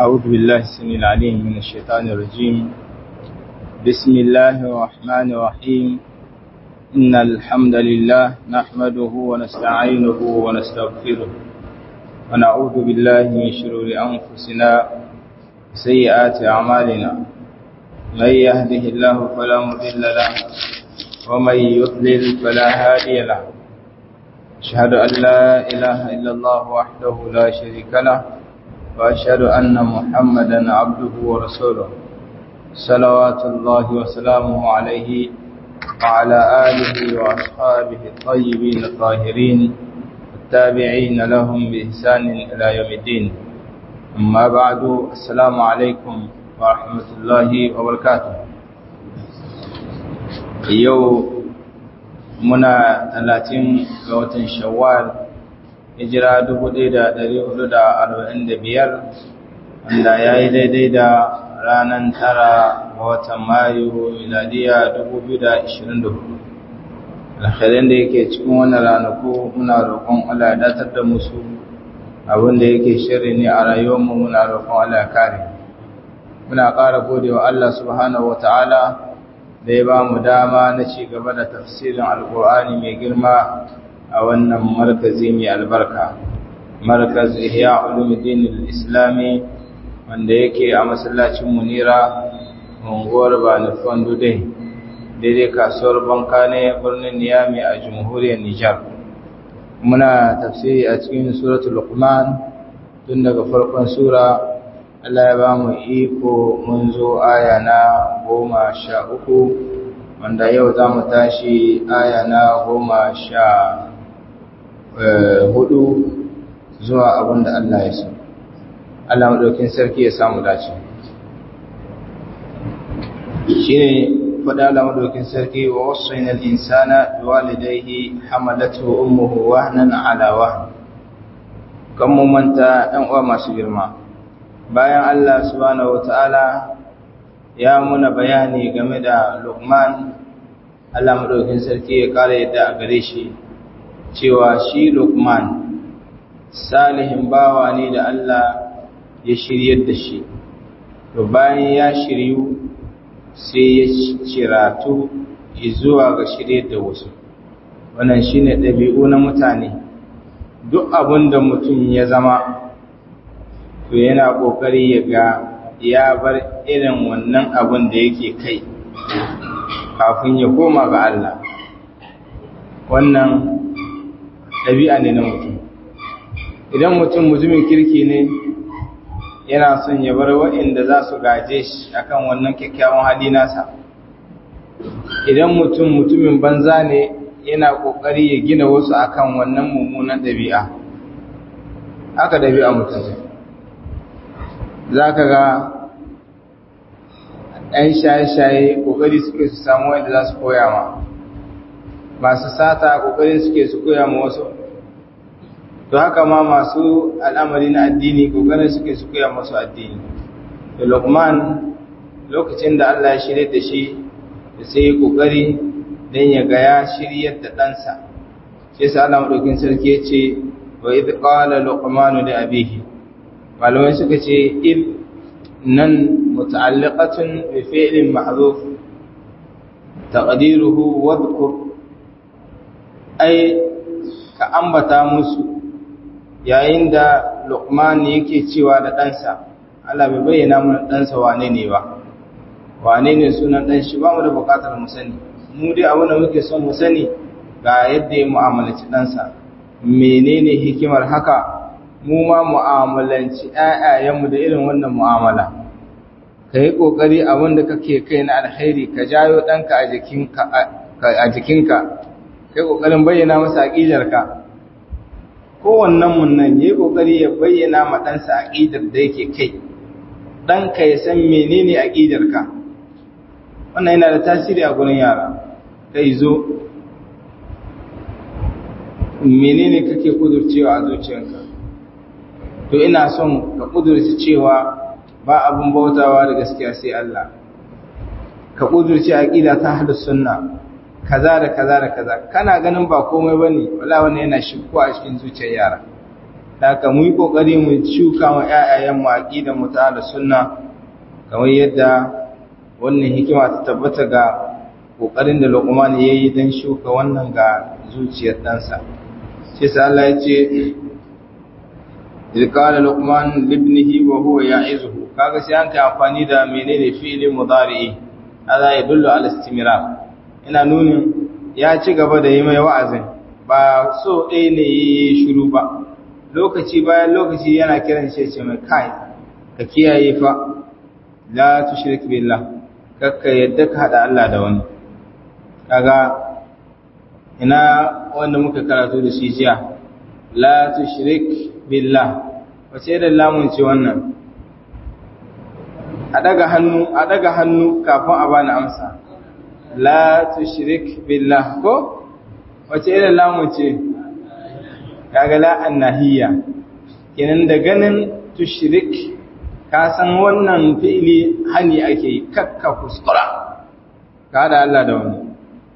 أعوذ بالله السميع العليم من الشيطان الرجيم بسم الله الرحمن الرحيم إن الحمد لله نحمده ونستعينه ونستغفره ونعوذ بالله من شرور أنفسنا وسيئات أعمالنا من يهده الله فلا مضل له ومن يضلل فلا هادي له أشهد أن لا إله إلا الله وحده لا شريك له وأشهد أن محمدا عبده ورسوله صلوات الله وسلامه عليه وعلى آله وأصحابه الطيبين الطاهرين التابعين لهم بإحسان إلى يوم الدين أما بعد السلام عليكم ورحمة الله وبركاته يوم muna talatin ga watan shawwal hijira biyar, wanda ya yi daidai da ranar tara ga watan mayu miladiya hudu. alkhairin da yake cikin wannan ranaku muna roƙon Allah ya datar da musu abin da yake shirri ne a rayuwarmu muna roƙon Allah ya kare muna ƙara godewa Allah subhanahu wa ta'ala da ya ba mu dama na ci gaba da tafsirin alkur'ani mai girma a wannan markazi mai albarka markaz ihya ulumuddin islami wanda yake a masallacin munira unguwar banufan dudai daidai kasuwar banka ne birnin niyami a jamhuriyar nijar muna tafsiri a cikin suratul luqman tun daga farkon sura Allah ya ba mu iko mun zo aya na goma sha uku wanda yau za mu tashi aya na goma sha hudu zuwa abin da Allah ya so. Allah maɗaukin sarki ya samu dace. Shi ne faɗa Allah maɗaukin sarki wa wasu yanar insana da walidaihi hamalatu ummuhu wahnan ala wahn. Kan mu manta ‘yan uwa masu girma. bayan Allah subhanahu wata'ala ya muna bayani game da Luqman Allah madaukin sarki ya kare yadda a gare shi cewa shi Luqman salihin bawa ne da Allah ya shiryar da shi to bayan ya shiryu sai ya ciratu zuwa ga shiryar da wasu wannan shine ɗabi'u na mutane duk abin da mutum ya zama to yana ƙoƙari ya ga ya bar irin wannan abin da yake kai kafin ya koma ga Allah wannan ɗabi'a ne na mutum idan mutum mutumin kirki ne yana son ya bar waɗanda za su gaje shi akan wannan kyakkyawan hali nasa idan mutum mutumin banza ne yana ƙoƙari ya gina wasu akan wannan mummunan ɗabi'a haka ɗabi'a mutum zai za ka ga ‘yan shaye-shaye ƙoƙari suke su samu wanda za su koya ma masu sata ƙoƙari suke su koya ma wasu to haka ma masu al'amari na addini ƙoƙarin suke su koya masu addini da lukman lokacin da Allah ya shirya da shi da sai ƙoƙari don ya ga ya shiryar da ɗansa sai sa Allah maɗaukin sarki ya ce wa idh qala luqmanu da abihi malamai suka ce il nan muta'alliqatun bi fi'lin mahdhuf taqdiruhu wadhkur ai ka ambata musu yayin da Luqman yake cewa da ɗansa Allah bai bayyana mana ɗansa wane ne ba wane ne sunan ɗan shi ba mu da buƙatar mu sani mu dai abin da muke son mu sani ga yadda ya mu'amalaci ɗansa menene hikimar haka mu ma mu'amalanci ‘ya'yayenmu da irin wannan mu'amala, ka yi ƙoƙari abin da kake kai na alkhairi ka jayo ɗanka a jikinka, ka yi ƙoƙarin bayyana masa aƙidarka. Kowannenmu nan ya yi ƙoƙari ya bayyana ma ɗansa aƙidar da yake kai, ɗanka ya san menene aƙidarka. Wannan yana da tasiri a gurin yara, kai zo, menene kake kudurcewa a zuciyarka. to ina son ka ƙudurci cewa ba abin bautawa da gaskiya sai Allah ka ƙudurci aqida ta ahlus sunna kaza da kaza da kaza kana ganin ba komai bane wala wannan yana shikko a cikin zuciyar yara haka mu yi kokari mu shuka wa ƴaƴayen mu aqidar mu ta da sunna kamar yadda wannan hikima ta tabbata ga kokarin da Luqman yayi dan shuka wannan ga zuciyar ɗansa sai sai Allah ya ce qala Luqman libnihi wa huwa ya'izuhu kaga sai an kai amfani da menene fi'li mudari'i hada yadullu ala istimrar ina nunin ya ci gaba da yi mai wa'azin ba so ɗaya ne yi shiru ba lokaci bayan lokaci yana kiran shi ce mai kai ka kiyaye fa la tushrik billah kakka yadda ka hada Allah da wani kaga ina wanda muka karatu da shi jiya la tushrik billah wace da lamun ce wannan a daga hannu a daga hannu kafin a bani amsa la tushrik billah ko wace irin lamun ce kaga la annahiyya kenan da ganin tushrik ka san wannan fi'ili hani ake yi kakka kuskura ka da Allah da wani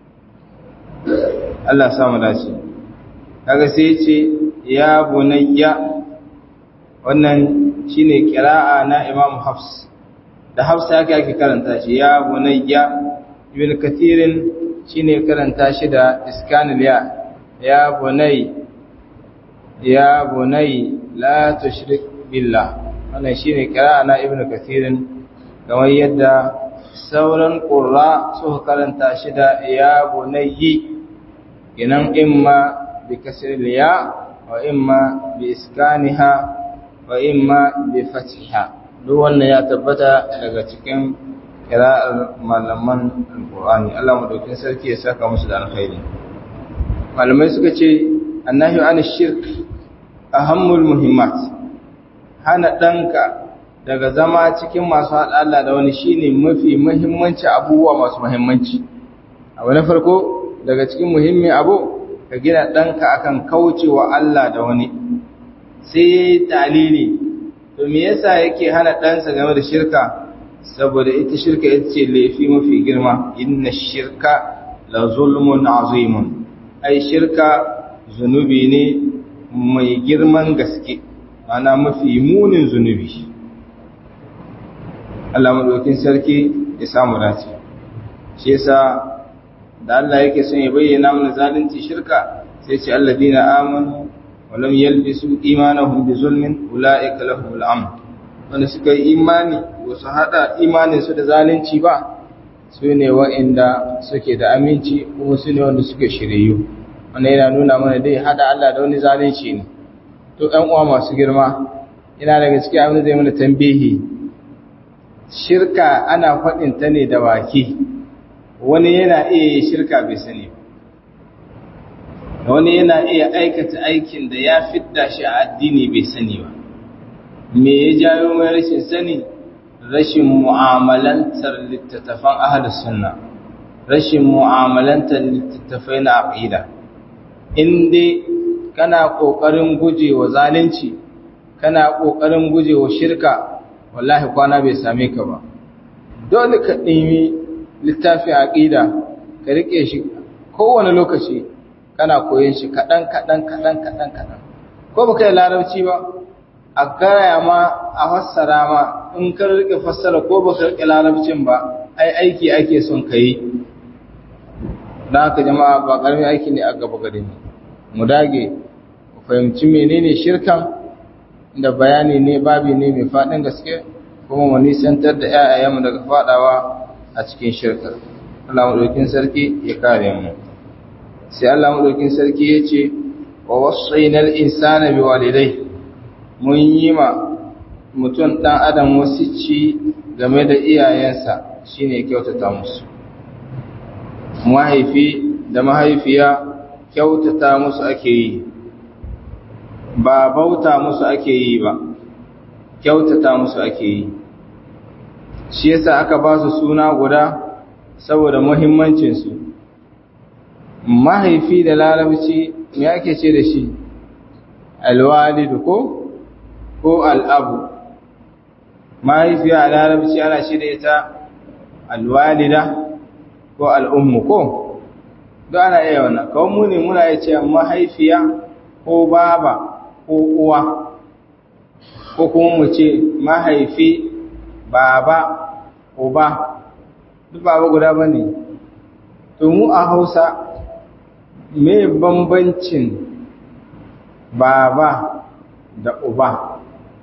Allah samu dace kaga sai ce ya bunayya wannan shine kira'a na Imam Hafs da Hafs yake ake karanta shi ya bunayya ibn kathirin shine karanta shi da iskanil ya ya bunay ya bunay la tushrik billah wannan shine kira'a na ibn kathirin kamar yadda sauran qurra suka karanta shi da ya bunayyi kinan imma bi kasril ya wa imma bi iskaniha wa imma bi fathiha duk wannan ya tabbata daga cikin kira'ar malaman alqur'ani Allah madaukin sarki ya saka musu da alkhairi malamai suka ce annahi an shirk ahammul muhimmat hana danka daga zama cikin masu haɗa Allah da wani shine mafi muhimmanci abubuwa masu muhimmanci abu na farko daga cikin muhimmin abu ka gina ɗanka akan kaucewa Allah da wani sai dalili to me yasa yake hana ɗansa game da shirka saboda ita shirka ita ce laifi mafi girma inna shirka la zulmun azimun ai shirka zunubi ne mai girman gaske ana mafi munin zunubi Allah madaukin sarki ya samu dace shi yasa da Allah yake son ya bayyana mana zalunci shirka sai ce alladina amanu wa lam yalbisu imanahum bi zulmin ulaika lahumul amn wanda suka yi imani ba su hada imanin su da zalunci ba su ne wa'inda suke da aminci kuma su ne wanda suke shiriyu wannan yana nuna mana dai hada Allah da wani zalunci ne to ɗan uwa masu girma ina daga cikin abin da zai mana tambihi shirka ana faɗin ta ne da baki wani yana iya yi shirka bai sani ba wani yana iya aikata aikin da ya fidda shi a addini bai sani ba me ya jawo mai rashin sani rashin mu'amalantar littattafan ahlus sunna rashin mu'amalantar littattafai na aqida in dai kana kokarin gujewa zalunci kana kokarin gujewa shirka wallahi kwana bai same ka ba dole ka ɗimi littafin aqida ka rike shi kowane lokaci kana koyon shi kaɗan kaɗan kaɗan kaɗan kaɗan ko baka yi larabci ba a gaya ma a fassara ma in ka rike fassara ko baka rike larabcin ba ai aiki ake son ka yi don haka jama'a ba ƙarfi aiki ne a gaba gare mu mu dage mu fahimci menene shirkan da bayani ne babi ne mai faɗin gaske kuma mu nisantar da 'ya'yayenmu daga faɗawa a cikin shirkar Allah maɗaukin sarki ya kare mu sai Allah maɗaukin sarki ya ce wa wasainal insana bi walidai mun yi ma mutum ɗan adam ci game da iyayensa shine kyautata musu mahaifi da mahaifiya kyautata musu ake yi ba bauta musu ake yi ba kyautata musu ake yi shi yasa aka ba su suna guda saboda muhimmancinsu mahaifi da larabci me ake ce da shi alwalidu ko ko al'abu mahaifiya a larabci ana shi da ita alwalida ko al'ummu ko don ana iya wannan kawai muni muna ya ce mahaifiya ko baba ko uwa ko kuma mu ce mahaifi baba uba duk baba guda ba ne to mu a hausa me bambancin baba da uba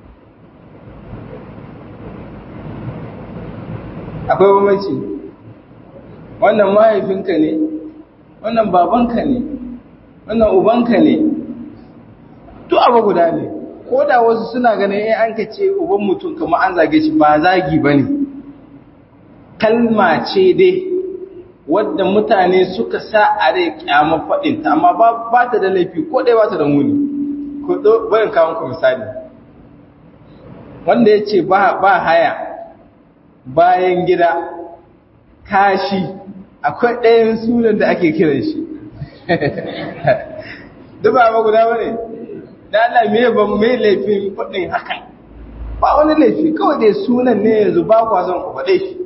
akwai bambanci wannan mahaifinka ne wannan babanka ne wannan ubanka ne duk abu guda ne ko da wasu suna ganin in an ka ce uban mutum kamar an zage shi ba zagi ba ne kalma ce dai wadda mutane suka sa a rai kyamar faɗinta amma ba ta da laifi ko ɗaya ba ta da muni ko bayan kawo ku misali wanda ya ce ba haya bayan gida kashi akwai ɗayan sunan da ake kiran shi duk ba guda ba ne da Allah me ban me laifin faɗin hakan ba wani laifi kawai dai sunan ne yanzu ba kwa son ku faɗe shi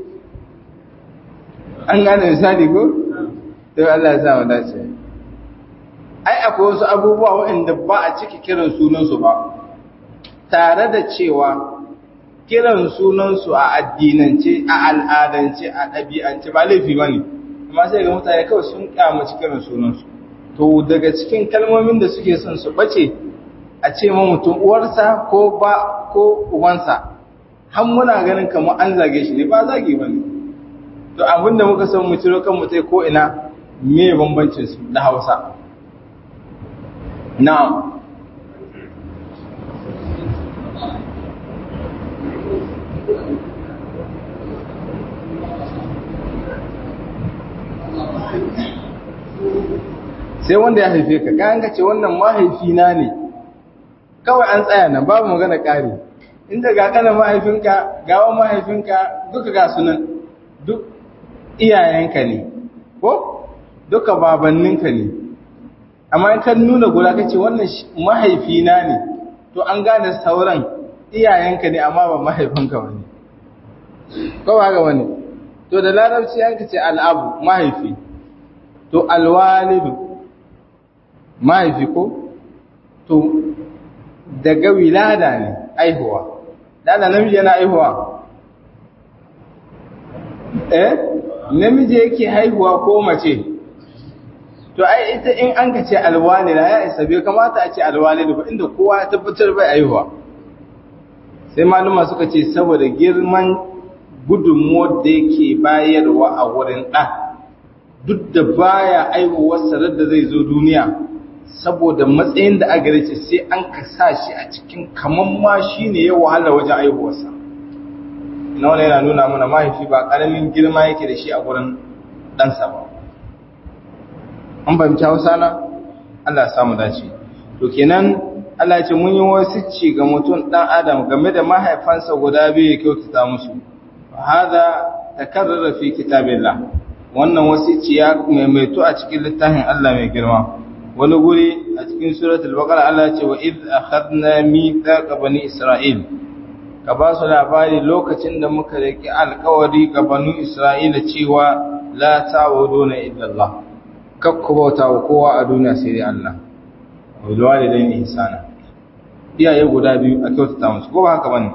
an gane misali ko to Allah ya sa mu dace ai akwai wasu abubuwa waɗanda ba a ciki kiran sunansu ba tare da cewa kiran sunansu a addinance a al'adance a ɗabi'ance ba laifi ba ne amma sai ga mutane kawai sun kyamaci kiran sunansu to daga cikin kalmomin da suke son su bace a ce ma mutum uwarsa ko ba ko ubansa har muna ganin kamar an zage shi ne ba zage ba ne to abinda muka san mu ciro kan mutai ko ina me bambancin su da Hausa na'am sai wanda ya haife ka kayan ka ce wannan mahaifina ne kawai an tsaya nan babu magana ƙari inda ga kanan mahaifinka gawan mahaifinka duka ga sunan duk iyayenka ne ko duka babanninka ne amma in kan nuna guda kace wannan mahaifina ne to an gane sauran iyayenka ne amma ba mahaifinka bane ko ba ga wani to da larabci yanka ce al'abu mahaifi to alwalidu mahaifi ko to daga wilada ne aihuwa da namiji yana aihuwa eh namiji yake haihuwa ko mace to ai ita in an ka ce alwalida ya isa bai kamata a ce alwalida ba inda kowa ya tabbatar bai aihuwa sai maluma suka ce saboda girman gudunmuwar da yake bayarwa a wurin ɗan duk da baya aihuwar sarar da zai zo duniya saboda matsayin da aka ce sai an ka sa shi a cikin kaman ma shi ne ya wahala wajen aihuwarsa na wani yana nuna mana mahaifi ba ƙaramin girma yake da shi a gurin ɗansa ba an fahimci hausa na Allah ya samu dace to kenan Allah ce mun yi wasicci ga mutum ɗan adam game da mahaifansa guda biyu ya kyautata musu hada takarrara fi kitabillah wannan wasicci ya maimaito a cikin littafin Allah mai girma wani guri a cikin suratul baqara Allah ce wa id akhadna mithaqa bani isra'il ka ba su labari lokacin da muka riki alkawari ga bani isra'ila cewa la ta'buduna illa Allah kakku bauta wa kowa a duniya sai dai Allah wal walidaini ihsana iyaye guda biyu a kyautata musu ko ba haka bane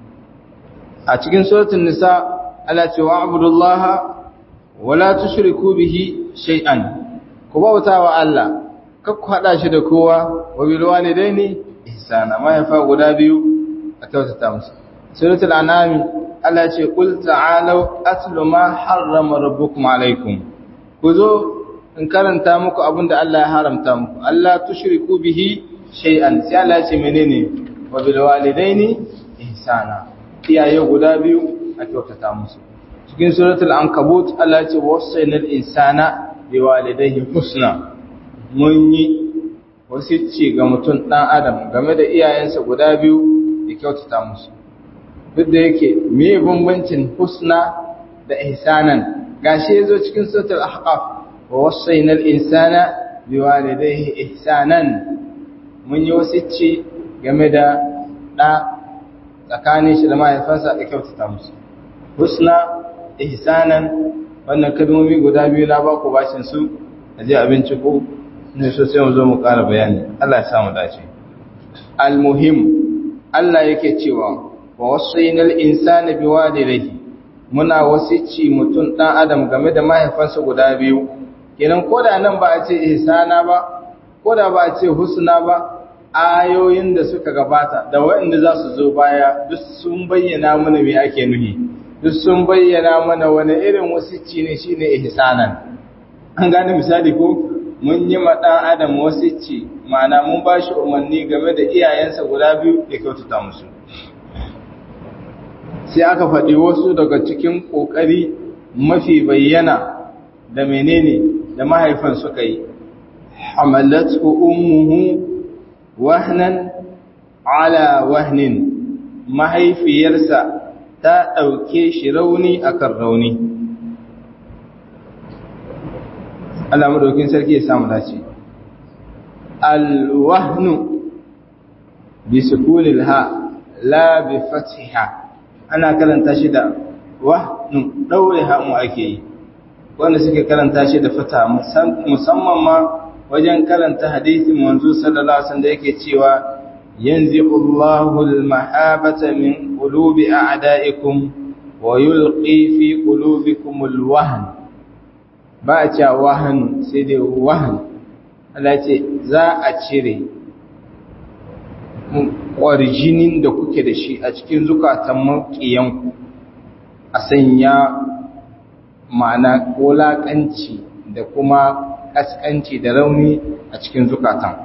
a cikin suratul nisa Allah ce wa abudullaha wala tushriku bihi shay'an ku bauta wa Allah kakku haɗa shi da kowa wa bil walidaini ihsana mahaifa guda biyu a kyautata musu suratul anami Allah ce qul ta'alu atlu ma harrama rabbukum alaykum ku zo in karanta muku abinda Allah ya haramta muku Allah tushriku bihi shay'an sai Allah ya ce menene wa bil walidaini ihsana iyaye guda biyu a kyautata musu cikin suratul ankabut Allah ya ce wasainal insana biwalidayhi husna mun yi wasu ce ga mutum ɗan adam game da iyayensa guda biyu da kyautata musu duk da yake me bambancin husna da ihsanan gashi yazo cikin suratul ahqaf wa wasainal insana biwalidayhi ihsanan mun yi wasu ce game da ɗa tsakanin shi da mahaifansa da kyautata musu husna ihsanan wannan kalmomi guda biyu na ba ku bashin su a je abinci ko ne so sai mu zo mu ƙara bayani Allah ya samu dace almuhim Allah yake cewa wa wasainal insana biwalidayhi muna wasici mutum dan adam game da mahaifansa guda biyu kenan koda nan ba a ce ihsana ba koda ba a ce husna ba ayoyin da suka gabata da waɗanda za su zo baya duk sun bayyana mana me ake nuhi duk sun bayyana mana wani irin wasici ne shine ihsanan an gane misali ko mun yi ma dan adam wasici ma'ana mun ba shi umarni game da iyayensa guda biyu da kyautata musu sai aka faɗi wasu daga cikin ƙoƙari mafi bayyana da menene da mahaifan suka yi hamalatu ummuhu wahnan ala wahnin mahaifiyarsa ta ɗauke shi rauni akan rauni Allah madaukin sarki ya samu dace alwahnu bi sukunil ha la bi fathiha ana karanta shi da wahnu daure ha mu ake yi wanda suke karanta shi da fata musamman ma wajen karanta hadisin manzo sallallahu alaihi wasallam da yake cewa yanzi'u Allahu al-mahabata min qulubi a'da'ikum wa yulqi fi qulubikum al-wahn ba a cewa wahan sai dai wahan Allah ce za a cire ƙwarjinin da kuke da shi a cikin zukatan maƙiyanku a sanya ma'ana wulaƙanci da kuma ƙasƙanci da rauni a cikin zukatan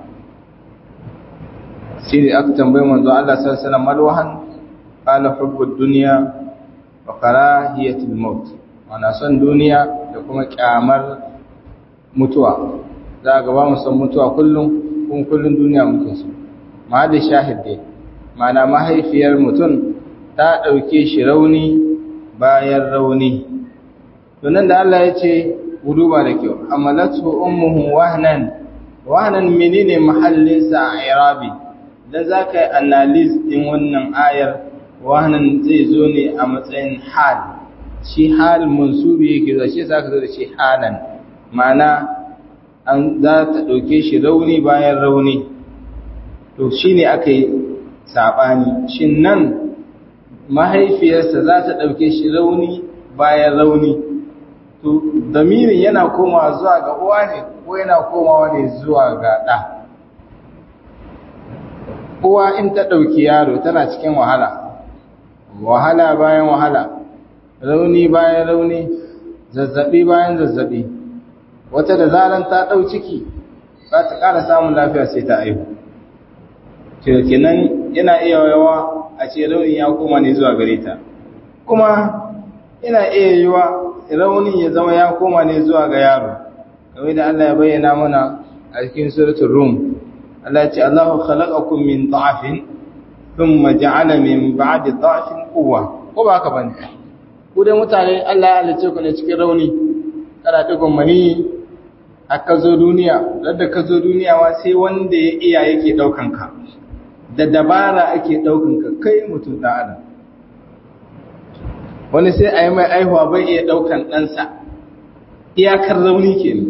sai da aka tambayi manzo Allah sallallahu alaihi malwahan qala hubbud dunya wa karahiyatul maut mana son duniya da kuma kyamar mutuwa za ga ba mu son mutuwa kullum kun kullum duniya muke so ma da shahide mana mahaifiyar mutum ta ɗauke shi rauni bayan rauni tunan da Allah ya ce guduba da kyau amalatu ummuhu wahnan wahnan menene mahallinsa a irabi dan zaka yi analysis din wannan ayar wahnan zai zo ne a matsayin hal shi hal mansubi yake zuwa shi za ka zo da shi halan ma'ana an za ta ɗauke shi rauni bayan rauni to shi ne aka yi saɓani shi nan mahaifiyarsa za ta ɗauke shi rauni bayan rauni to damirin yana komawa zuwa ga uwa ne ko yana komawa ne zuwa ga ɗa uwa in ta ɗauki yaro tana cikin wahala wahala bayan wahala rauni bayan rauni zazzabi bayan zazzabi wata da zaran ta ɗau ciki za ta ƙara samun lafiya sai ta aihu kenan yana iya yawa a ce rauni ya koma ne zuwa gare ta kuma yana iya yiwa rauni ya zama ya koma ne zuwa ga yaro kamar da Allah ya bayyana mana a cikin suratul rum Allah ya ce Allahu khalaqakum min dha'fin thumma ja'ala min ba'di dha'fin quwwa ko ba haka bane ku dai mutane Allah ya halice ku ne cikin rauni kada digon mani aka zo duniya ladda ka zo duniya wa sai wanda ya iya yake daukan ka da dabara ake daukan ka kai mutum da adam wani sai a yi mai aihuwa bai iya daukan ɗansa iyakar rauni ke ne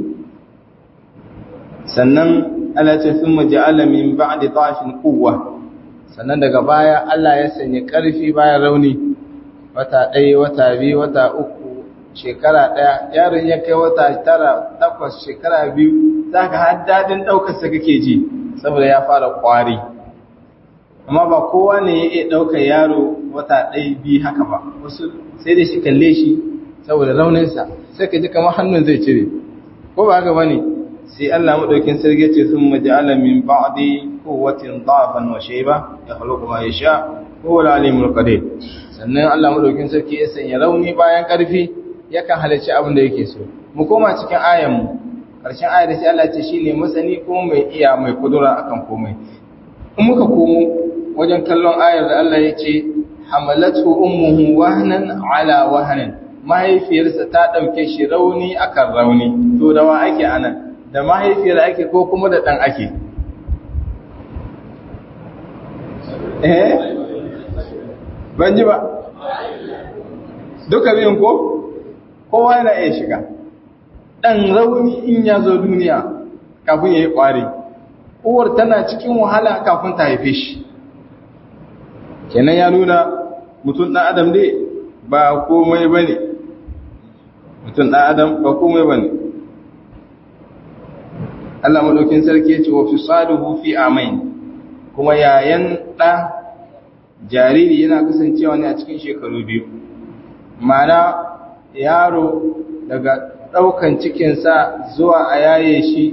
sannan Allah ce sun maja'ala min ba'di dhafin quwwa sannan daga baya Allah ya sanya ƙarfi bayan rauni wata ɗaya wata biyu wata uku shekara ɗaya yaron ya kai wata tara takwas shekara biyu za ka har daɗin ɗaukarsa kake ji saboda ya fara ƙwari amma ba kowa ne ya iya ɗaukar yaro wata ɗaya biyu haka ba wasu sai da shi kalle shi saboda rauninsa sai ka ji kamar hannun zai cire ko ba haka ba ne sai Allah maɗaukin sarki ce sun maja'ala min ba'di quwwatin da'afan wa shayba ya khluqu ma yasha huwa al-alimul qadir sannan Allah madaukin sarki ya sanya rauni bayan ƙarfi yakan halarci abin da yake so mu koma cikin ayan mu ƙarshen ayar sai Allah ce shine masani ko mai iya mai kudura akan komai in muka komo wajen kallon ayar da Allah ya ce hamalatu ummuhu wahnan ala wahnan mahaifiyarsa ta dauke shi rauni akan rauni to da wa ake anan da mahaifiyar ake ko kuma da dan ake eh ban ji ba duka biyun ko kowa yana iya shiga ɗan rauni in ya zo duniya kafin ya yi ƙwari uwar tana cikin wahala kafin ta haife shi kenan ya nuna mutum ɗan adam ne ba komai ba ne mutum ɗan adam ba komai ba ne Allah maɗaukin sarki ya ce wa fi saduhu fi amain kuma yayan ɗa jariri yana kasancewa ne a cikin shekaru biyu mana yaro daga ɗaukan cikinsa zuwa a yaye shi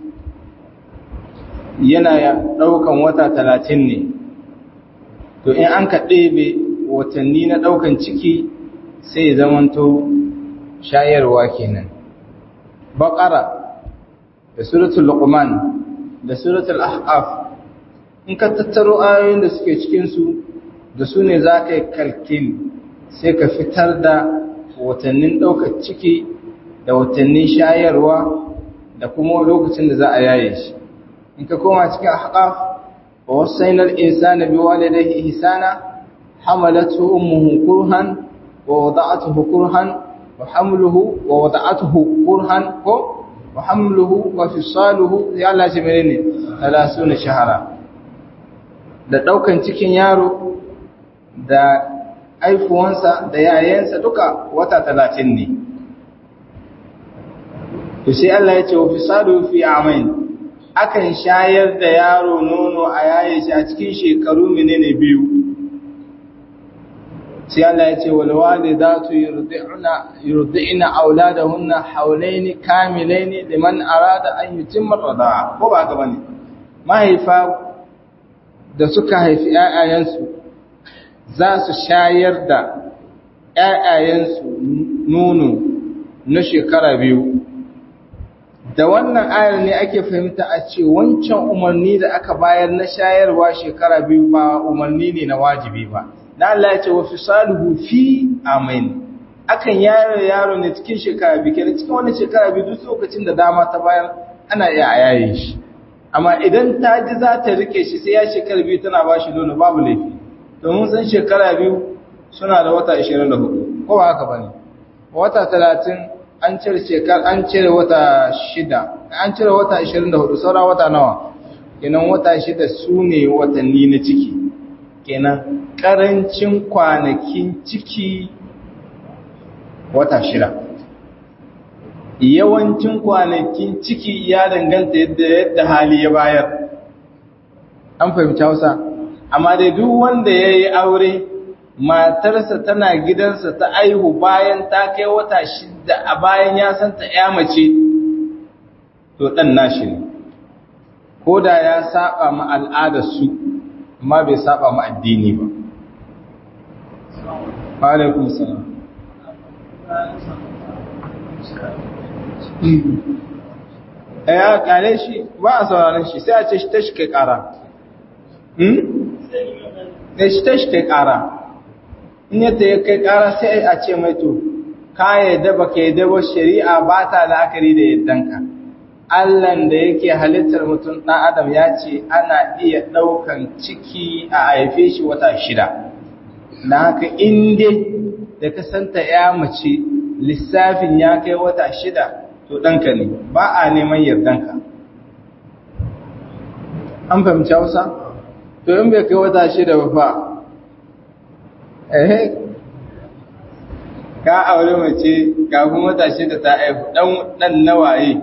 yana ɗaukan wata talatin ne to in an ka ɗebe watanni na ɗaukan ciki sai ya zamanto shayarwa kenan baƙara da suratul luqman da suratul ahqaf in ka tattaro ayoyin da suke cikinsu da su ne za ka yi kalkil sai ka fitar da watannin ɗaukar ciki da watannin shayarwa da kuma lokacin da za a yaye shi in ka koma cikin ahqaf wa wasainar insana bi walidayhi ihsana hamalatu ummuhu kurhan wa wada'atuhu kurhan wa hamluhu wa wada'atuhu kurhan ko wa hamluhu wa fisaluhu ya Allah shi menene 30 shahara da daukan cikin yaro da aifuwansa da yayansa duka wata 30 ne to sai Allah ya ce wa fisalu fi amain akan shayar da yaro nono a yaye shi a cikin shekaru menene biyu sai Allah ya ce wal walidatu yurdi'na yurdi'na auladahunna hawlayn kamilayn liman arada an yutimma rida'a ko ba ga bane mahaifa da suka haifi ƴaƴayensu za su shayar da ƴaƴayensu nono na shekara biyu da wannan ayar ne ake fahimta a ce wancan umarni da aka bayar na shayarwa shekara biyu ba umarni ne na wajibi ba na Allah ya ce wa fisaluhu fi amin akan yaro yaro ne cikin shekara biyu kenan cikin wani shekara biyu duk lokacin da dama ta bayar ana iya a yaye shi amma idan ta ji za ta rike shi sai ya shekara biyu tana ba shi nono babu laifi domin san shekara biyu suna da wata 24 ko ba haka bane wata 30 an cire shekar an cire wata shida an cire wata 24 saura wata nawa kenan wata shida su ne watanni na ciki kenan karancin kwanakin ciki wata shida yawancin kwanakin ciki ya danganta yadda yadda hali ya bayar an fahimci hausa amma dai duk wanda ya yi aure matarsa tana gidansa ta aihu bayan ta kai wata shida a bayan ya santa ya mace to ɗan nashi ne ko da ya saba ma al'adarsu amma bai saba ma addini ba alaikun salam ya kare shi ba a sauraron shi sai a ce shi ta shi kai kara ne shi ta shi kai kara in yadda ya kai kara sai a ce mai to ka yadda ba ka yadda ba shari'a ba ta la'akari da yaddanka Allahn da yake halittar mutum ɗan adam ya ce ana iya ɗaukan ciki a haife shi wata shida na haka inda da ka santa ya mace lissafin ya kai wata shida to ɗanka ne ba a neman yardanka an fahimci hausa to in bai kai wata shida ba fa ehe ka aure mace kafin wata shida ta aihu ɗan nawaye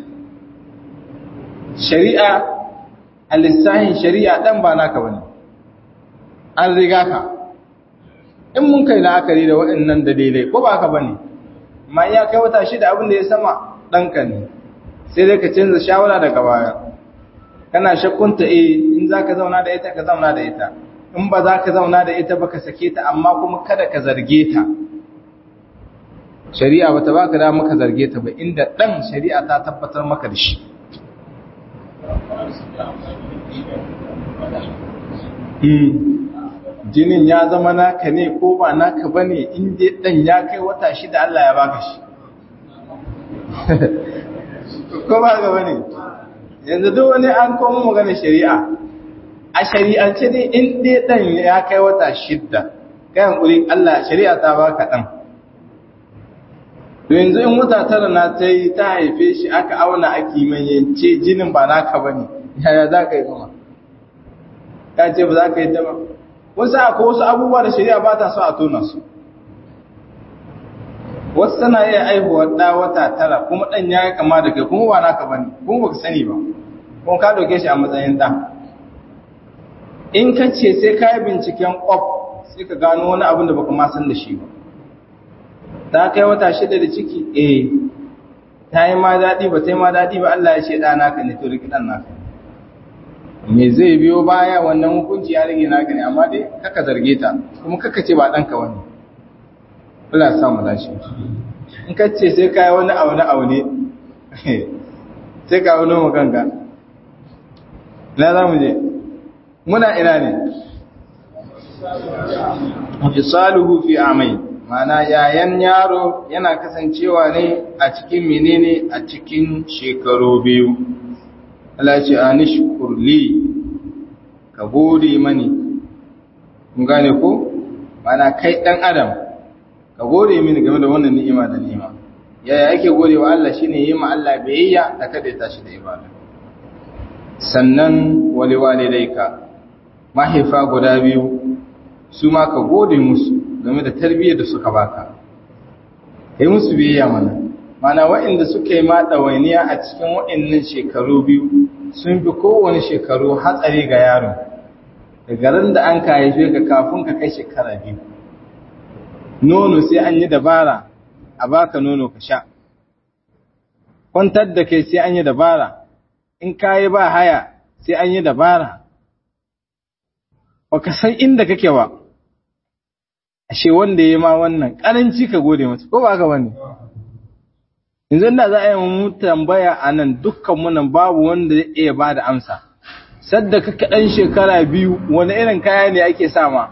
shari'a a lissahin shari'a ɗan ba naka bane an riga ka in mun kai la'akari da waɗannan dalilai ko ba ka bane ma ya kai wata shida abin da ya sama ɗanka ne sai dai ka canza shawara daga baya kana shakkunta eh in za ka zauna da ita ka zauna da ita in ba za ka zauna da ita ba ka sake ta amma kuma kada ka zarge ta shari'a ba ta ba ka da maka zarge ta ba inda ɗan shari'a ta tabbatar maka da shi jinin ya zama naka ne ko ba naka ba ne inda ɗan ya kai wata shida Allah ya baka shi ko ba ga bane yanzu duk wani an komo magana shari'a a shari'ance ne in dai dan ya kai wata shidda kai hankuri Allah shari'a ta baka dan yanzu in wata tara na ta yi ta haife shi aka auna a kimayyance jinin ba naka ba ne yaya za ka yi kuma ya ce ba za ka yi ta ba wasu akwai wasu abubuwa da shari'a ba ta so a tona su wasu tana iya aihuwa ɗa wata tara kuma ɗan ya yi kama da kai kuma ba naka ba ne kuma ba ka sani ba kuma ka ɗauke shi a matsayin ɗa in ka ce sai ka yi binciken ƙwaf sai ka gano wani abin da baka ma san da shi ba ta kai wata shida da ciki eh ta yi ma daɗi ba ta yi ma daɗi ba Allah ya ce ɗa naka ne to riki ɗan naka me zai biyo baya wannan hukunci ya rage naka ne amma dai kaka zarge ta kuma kaka ce ba ɗanka wani Allah ya samu dace in ka ce sai ka yi wani aune aune sai ka auno mu kanka na za mu je muna ina ne fisaluhu fi amai mana yayan yaro yana kasancewa ne a cikin menene a cikin shekaru biyu Allah ce anishkur li ka gode mani kun gane ko mana kai dan adam ka gode mini game da wannan ni'ima da ni'ima yaya yake gode wa Allah shine yi ma Allah biyayya da kada ya tashi da ibada sannan wali walidaika mahaifa guda biyu su ma ka gode musu game da tarbiyyar da suka baka yi musu biyayya mana mana waɗanda suka yi ma ɗawainiya a cikin waɗannan shekaru biyu sun fi kowane shekaru hatsari ga yaron da garin da an ka haife ka kafin ka kai shekara biyu nono sai an yi dabara a baka nono ka sha kwantar da kai sai an yi dabara in ka yi ba haya sai an yi dabara baka san inda kake ba ashe wanda ya ma wannan karanci ka gode masa ko ba ka bane yanzu da za a yi mu tambaya a nan dukkan mu nan babu wanda zai iya ba da amsa sadda ka dan shekara biyu wani irin kaya ne ake sama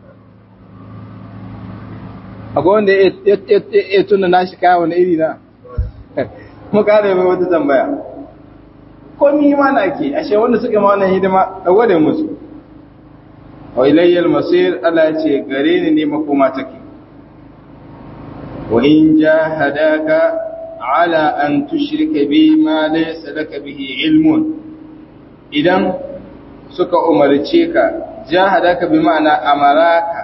akwai wanda ya tuna nashi kaya wani iri na mu kare mai wata tambaya ko ni ma na ke ashe wanda suka ma wannan hidima a gode musu wa ilayyal masir Allah ya ce gare ni ne makoma take wa in jahadaka ala an tushrika bi ma laysa laka bihi ilmun idan suka umarce ka jahadaka bi ma'ana amaraka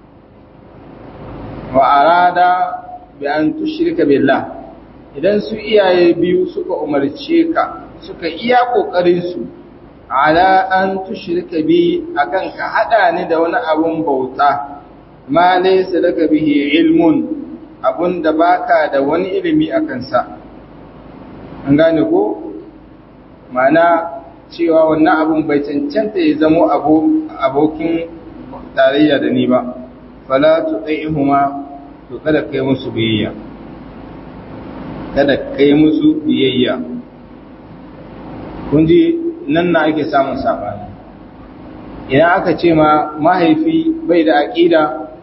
wa arada bi an tushrika billah idan su iyaye biyu suka umarce ka suka iya kokarin su ala an tushrika bi akan ka hada ni da wani abun bauta ma laysa laka bihi ilmun abun da baka da wani ilimi akan sa an gane ko mana cewa wannan abun bai cancanta ya zamo abu abokin tarayya da ni ba fala tu'ihuma to kada kai musu biyayya kada kai musu biyayya kun ji nan na ake samun sabani idan aka ce ma mahaifi bai da aƙida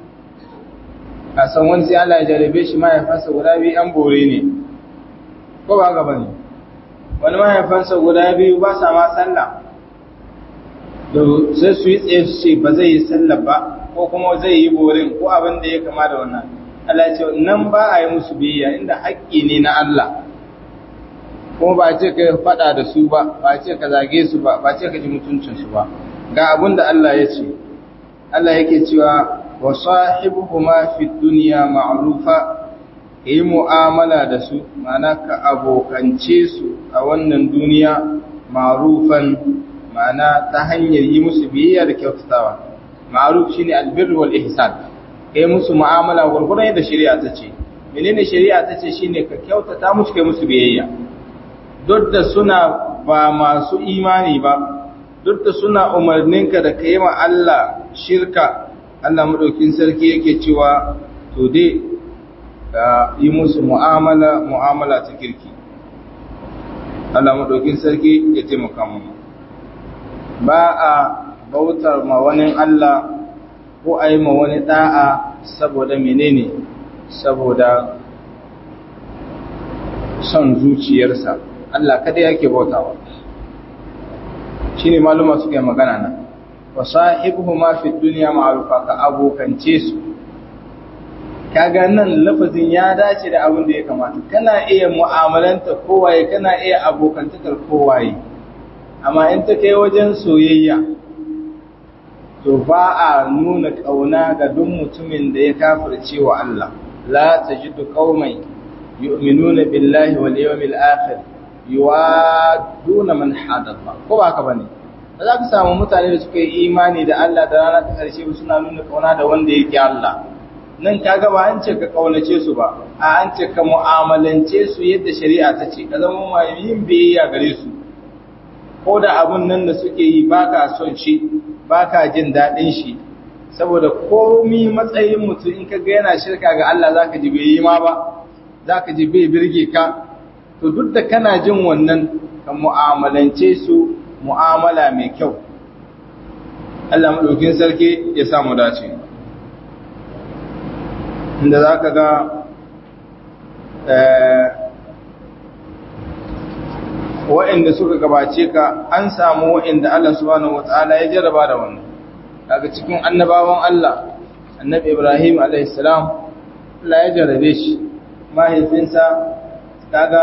a san wani sai Allah ya jarabe shi mahaifansa guda biyu an bore ne ko ba gaba ne wani mahaifansa guda biyu ba sa ma sallah da sai su yi tsaye su ce ba zai yi sallah ba ko kuma zai yi borin ko abin da ya kama da wannan Allah ce nan ba a yi musu biyayya inda haƙƙi ne na Allah kuma ba ce ka faɗa da su ba ba ce ka zage su ba ba ce ka ji mutuncinsu ba ga abin da Allah ya ce Allah yake cewa wa sahibuhuma fi dunya ma'rufa yi mu'amala da su ma'ana ka abokance su a wannan duniya ma'rufan ma'ana ta hanyar yi musu biyayya da kyautatawa ma'ruf shine albir wal ihsan kai musu mu'amala gurgurdan yadda shari'a ta ce menene shari'a ta ce shine ka kyautata musu kai musu biyayya duk da suna ba masu imani ba duk da suna umarninka da ka yi ma Allah shirka Allah maɗaukin sarki yake cewa to dai ka yi musu mu'amala mu'amala ta kirki Allah maɗaukin sarki ya taimaka mu ba a bautar ma wani Allah ko a yi ma wani ɗa'a saboda menene saboda son zuciyarsa Allah kada yake bautawa shine maluma suka yi magana nan wa sahibuhuma fi dunya ma'rufa ka abokance su kaga nan lafazin ya dace da abin da ya kamata kana iya mu'amalanta kowaye kana iya abokantakar kowaye amma in ta kai wajen soyayya to ba a nuna ƙauna ga duk mutumin da ya kafirce wa Allah la tajidu qauman yu'minuna billahi wal yawmil akhir yuwaduna man hadalla ko ba ka bane ba za ka samu mutane da suka yi imani da Allah da rana ta ƙarshe suna nuna ƙauna da wanda yake Allah nan kaga ba an ce ka kaunace su ba a an ce ka mu'amalance su yadda shari'a ta ce ka zama mai yin biyayya gare su ko da abun nan da suke yi baka son shi baka jin daɗin shi saboda komi matsayin mutum in ka ga yana shirka ga Allah zaka ji bai yi ma ba zaka ji bai birge ka to duk da kana jin wannan ka mu'amalance su mu'amala mai kyau Allah madaukin sarki ya samu dace inda za ka ga wa'inda suka gabace ka an samu wa'inda Allah subhanahu wata'ala ya jarraba da wannan daga cikin annabawan Allah annabi Ibrahim a.s. Allah ya jarrabe shi mahaifinsa kaga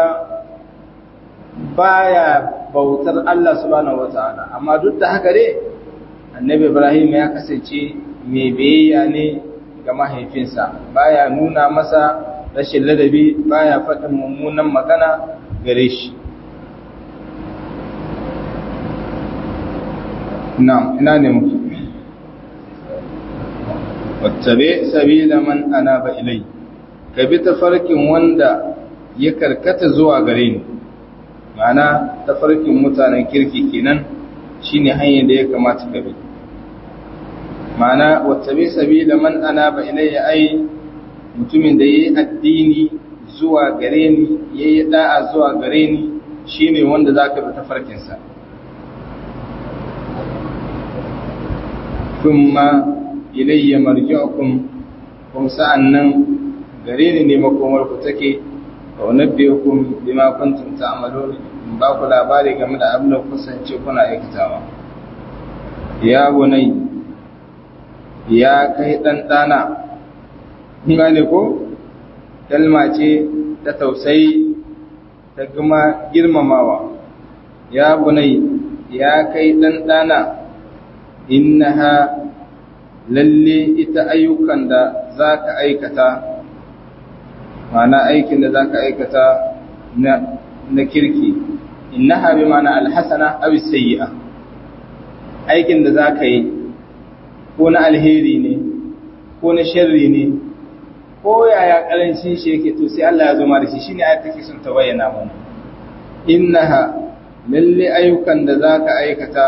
baya bautar Allah subhanahu wata'ala amma duk da haka dai annabi Ibrahim ya kasance mai biyayya ne ga mahaifinsa baya nuna masa rashin ladabi baya faɗin mummunan magana gare shi na'am ina ne muke wattabe sabila man anaba ilai ka bi tafarkin wanda ya karkata zuwa gare ni ma'ana tafarkin mutanen kirki kenan shine hanyar da ya kamata ka bi ma'ana wattabi sabila man anaba ilayya ai mutumin da yayi addini zuwa gare ni yayi da'a zuwa gare ni shine wanda zaka bi tafarkin sa kuma ilayya marji'ukum kuma sa'annan gare ni ne makomar ku take wa nabbiukum bima kuntum ta'malun ba ku labari game da abin da kusance kuna aikatawa ya bunai ya kai ɗanɗana, gane ko? Kalma ce ta tausayi ta kuma girmamawa, ya bunai ya kai ɗanɗana, innaha lalle ita ayyukan da za ka aikata, mana aikin da za ka aikata na kirki, innaha bi mana alhassana abu sayi'a, aikin da za ka yi ko na alheri ne ko na sharri ne ko yaya karancin shi yake to sai Allah ya zama da shi shine ayat take son ta bayyana mana innaha lalle ayyukan da zaka aikata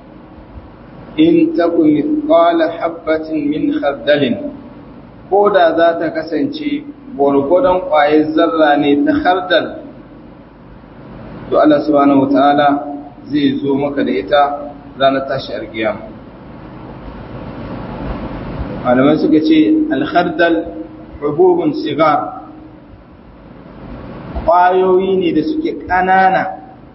in takun mithqala habatin min khardalin ko da za ta kasance gwargwadon ƙwayar zarra ne ta khardal to Allah subhanahu wataala zai zo maka da ita ranar tashi alkiyama malamai suka ce alhardal hububun sigar ƙwayoyi ne da suke ƙanana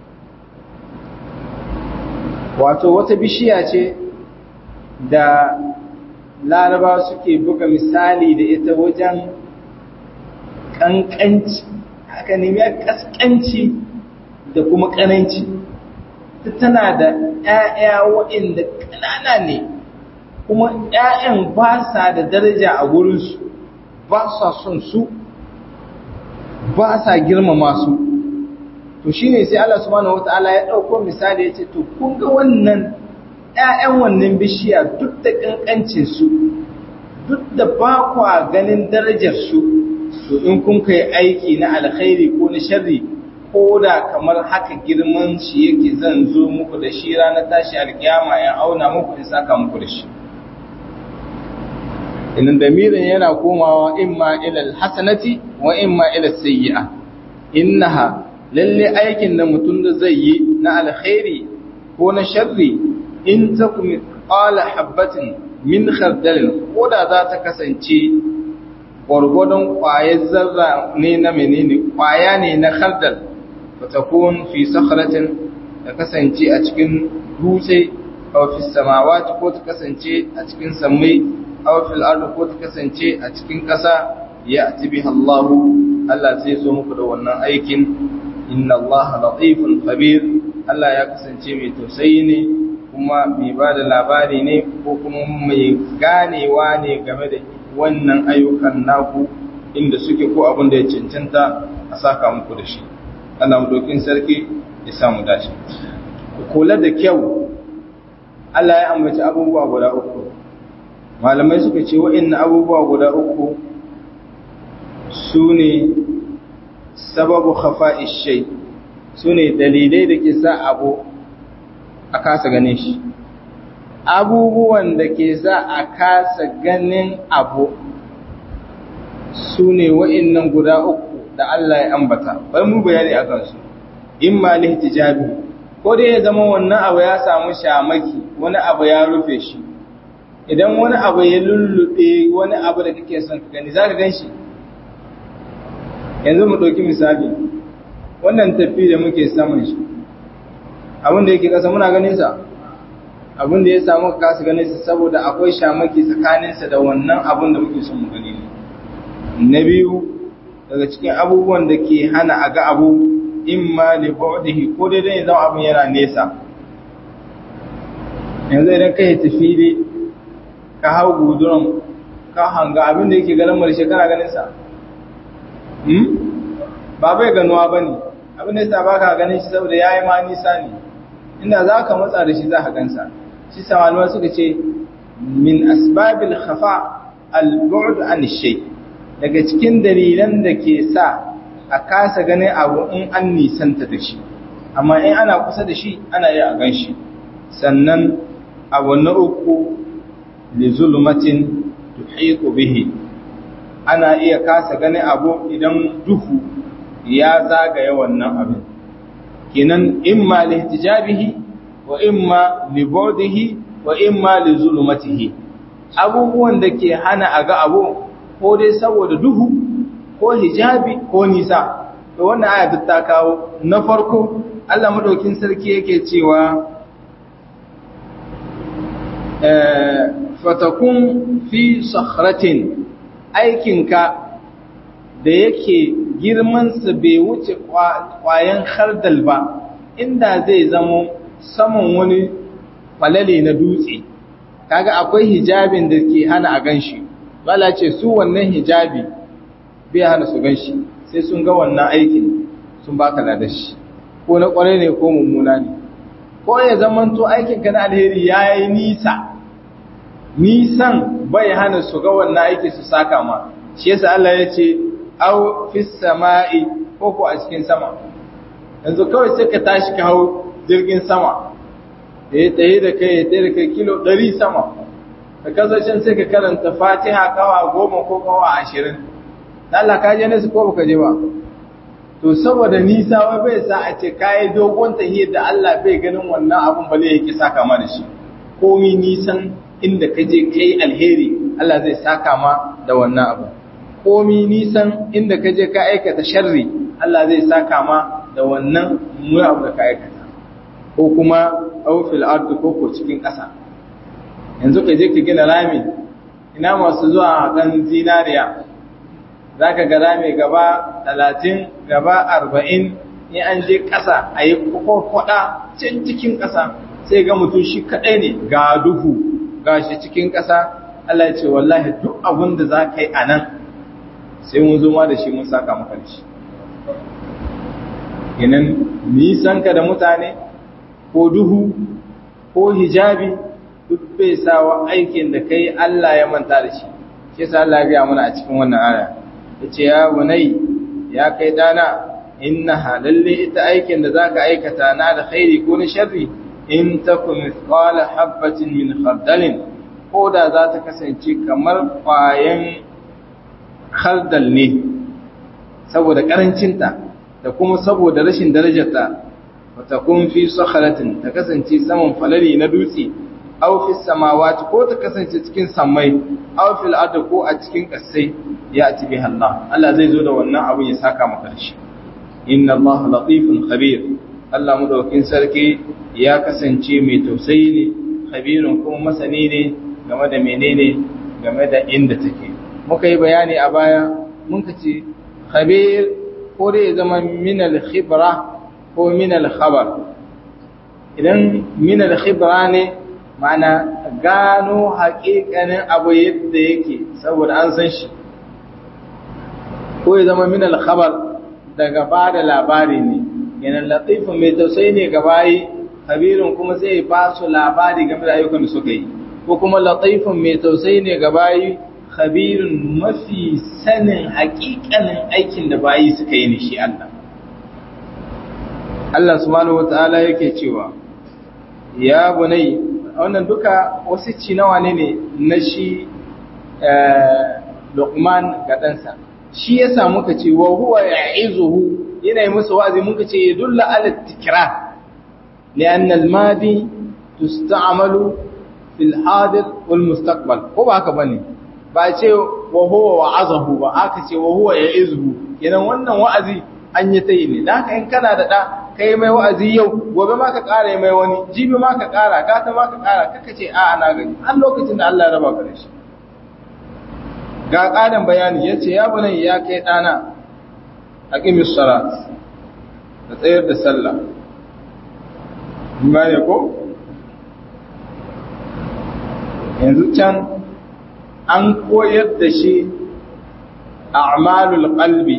wato wata bishiya ce da laraba suke buga misali da ita wajen ƙanƙanci haka ne ya ƙasƙanci da kuma ƙananci tana da ‘ya'ya waɗanda ƙanana ne kuma ‘ya'yan ba sa da daraja a wurinsu ba sa son su ba sa girmama su to shi ne sai Allah subhanahu wa ta'ala ya ɗauko misali ya ce to kun ga wannan ‘ya'yan wannan bishiya duk da ƙanƙancinsu duk da ba kwa ganin darajarsu to in kun kai aiki na alkhairi ko na sharri ko da kamar haka girman shi yake zan zo muku da shi ranar tashi alkiyama ya auna muku in saka muku da shi idan damirin yana komawa imma ila alhasanati wa imma ila sayyi'a innaha lalle aikin da mutum da zai yi na alkhairi ko na sharri in takum qala habatin min khardalin ko da za ta kasance gwargwadon ƙwayar zarra ne na menene ƙwaya ne na khardal fa takun fi sakhratin ta kasance a cikin dutse aw fi samawati ko ta kasance a cikin sammai aw fil ardi ko ta kasance a cikin ƙasa ya'ti biha Allah Allah zai zo muku da wannan aikin inna Allah latifun khabir Allah ya kasance mai tausayi ne kuma mai ba da labari ne ko kuma mai ganewa ne game da wannan ayyukan naku inda suke ko abin da ya cancanta a saka muku da shi Allah dokin sarki ya samu dace ku kula da kyau Allah ya ambaci abubuwa guda uku malamai suka ce wa'annan abubuwa guda uku su ne sababu khafa'ish shay su ne dalilai da ke sa abu a kasa ganin shi abubuwan da ke sa a kasa ganin abu su ne wa'innan guda uku da Allah ya ambata bai mu bayani a kansu in ma lihtijabi ko dai ya zama wannan abu ya samu shamaki wani abu ya rufe shi idan wani abu ya lullube wani abu da kake son ka gani za ka gan shi yanzu mu ɗauki misali wannan tafi da muke saman shi abin da yake ƙasa muna ganin sa abin da ya samu ka kasa ganin sa saboda akwai shamaki tsakaninsa da wannan abin da muke son mu gani ne na biyu daga cikin abubuwan da ke hana a ga abu imma li bu'dihi ko dai dai zama abin yana nesa yanzu idan kai tafi ne ka hau guduran ka hanga abin da yake ganin marshe kana ganin sa ba bai ganuwa ba ne abin da yasa ba ka ganin shi saboda ya yi ma nisa ne inda za ka matsa da shi za ka gansa shi samanuwa suka ce min asbabil khafa al-bu'd an shay daga cikin dalilan da ke sa a kasa ganin abu in an nisanta da shi amma in ana kusa da shi ana iya a gan shi sannan abu na uku li zulmatin tuhiqu bihi ana iya kasa ganin abu idan duhu ya zagaya wannan abin kinan imma lihtijabihi wa imma li bu'dihi wa imma li zulumatihi abubuwan da ke hana a ga abu ko dai saboda duhu ko hijabi ko nisa to wannan aya duk ta kawo na farko Allah madaukin sarki yake cewa fatakun fi sakhratin aikinka da yake girmansa bai wuce kwayan hardal ba inda zai zamo saman wani falale na dutse kaga akwai hijabin da ke hana a ganshi bala ce su wannan hijabi bai hana su ganshi sai sun ga wannan aikin sun baka da shi ko na kwarai ne ko mummuna ne ko ya zamanto aikinka na alheri ya yi nisa nisan bai hana su ga wannan aiki su saka ma shi yasa Allah ya ce aw fis sama'i ko ko a cikin sama yanzu kawai sai ka tashi ka hau jirgin sama da ya tsaye da kai ya tsaye da kai kilo 100 sama ka kasashen sai ka karanta fatiha kawa goma ko kawa ashirin Allah ka je nasu ko baka je ba to saboda nisa wai bai sa a ce kayi dogon tahiyar da Allah bai ganin wannan abun ba zai yake saka ma da shi komi nisan inda ka je kai alheri Allah zai saka ma da wannan abu komi nisan inda ka je ka aikata sharri Allah zai saka ma da wannan mu abu da ka aikata ko kuma aw fil ardi ko ko cikin ƙasa yanzu ka je ka gina rami ina masu zuwa hakan zinariya zaka ga rami gaba 30 gaba 40 in an je ƙasa a yi kwakwada can cikin ƙasa sai ga mutum shi kaɗai ne ga duhu gashi cikin ƙasa Allah ya ce wallahi duk abin da za ka yi a nan sai mun zo ma da shi mun saka maka da shi Ginin nisanka da mutane ko duhu ko hijabi duk bai sawa aikin da kai Allah ya manta da shi shi sa Allah ya mana a cikin wannan aya yace ya bunai ya kai dana innaha lalle ita aikin da zaka aikata na da khairi ko na sharri in takun mithqala habatin min khardalin ko da za ta kasance kamar kwayan khardal ne saboda karancinta da kuma saboda rashin darajarta wata kun fi sakharatin ta kasance saman falali na dutse aw fi samawati ko ta kasance cikin sammai aw fil ardi ko a cikin kasai ya ati biha Allah Allah zai zo da wannan abin ya saka maka shi inna Allah latifun khabir Allah madaukin sarki ya kasance mai tausayi ne khabirun kuma masani ne game da menene game da inda take muka yi bayani a baya mun ka ce khabir ko dai ya zama min al-khibra ko min al-khabar idan min al-khibra ne ma'ana gano haƙiƙanin abu yadda yake saboda an san shi ko ya zama min al-khabar daga ba da labari ne yanan latifin mai tausayi ne ga bayi kabirin kuma sai ya ba su labari game da ayyukan da suka yi ko kuma latifin mai tausayi ne ga bayi kabirin mafi sanin hakikanin aikin da bayi suka yi ne shi Allah Allah subhanahu wataala yake cewa ya bunai wannan duka wasu ci nawa ne ne na shi Luqman ga ɗansa shi ya samu ka ce wa huwa ya'izuhu yana yi musu wa'azi muka ce ya dulla ala tikra li'anna al-madi tusta'malu fil hadir wal mustaqbal ko ba haka bane ba ce wa huwa wa'azahu ba aka ce wa huwa ya'izuhu kenan wannan wa'azi an yi tayi ne dan haka in kana da da kai mai wa'azi yau gobe ma ka ƙara mai wani jibi ma ka ƙara gata ma ka ƙara kaka ce a ana gani har lokacin da Allah ya raba ka da shi ga ƙarin bayani yace ya bunai ya kai ɗana aqimis salat da tsayar da sallah gane ko yanzu can an koyar da shi a'malul qalbi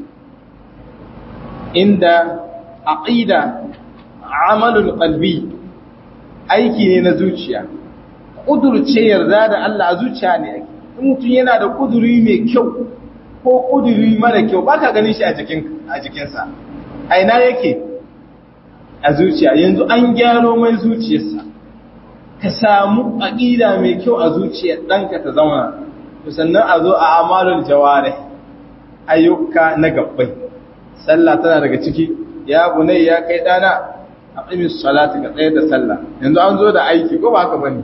inda aqida amalul qalbi aiki ne na zuciya kudurce yarda da Allah a zuciya ne ake in mutum yana da kuduri mai kyau ko kuduri mara kyau baka ganin shi a jikin a jikinsa a ina yake a zuciya yanzu an gyaro mai zuciyarsa ka samu aqida mai kyau a zuciyar ɗanka ta zauna to sannan a zo a amalul jawarih ayyuka na gabbai sallah tana daga ciki ya bunai ya kai dana aqimis salati ka tsayar da sallah yanzu an zo da aiki ko ba haka bane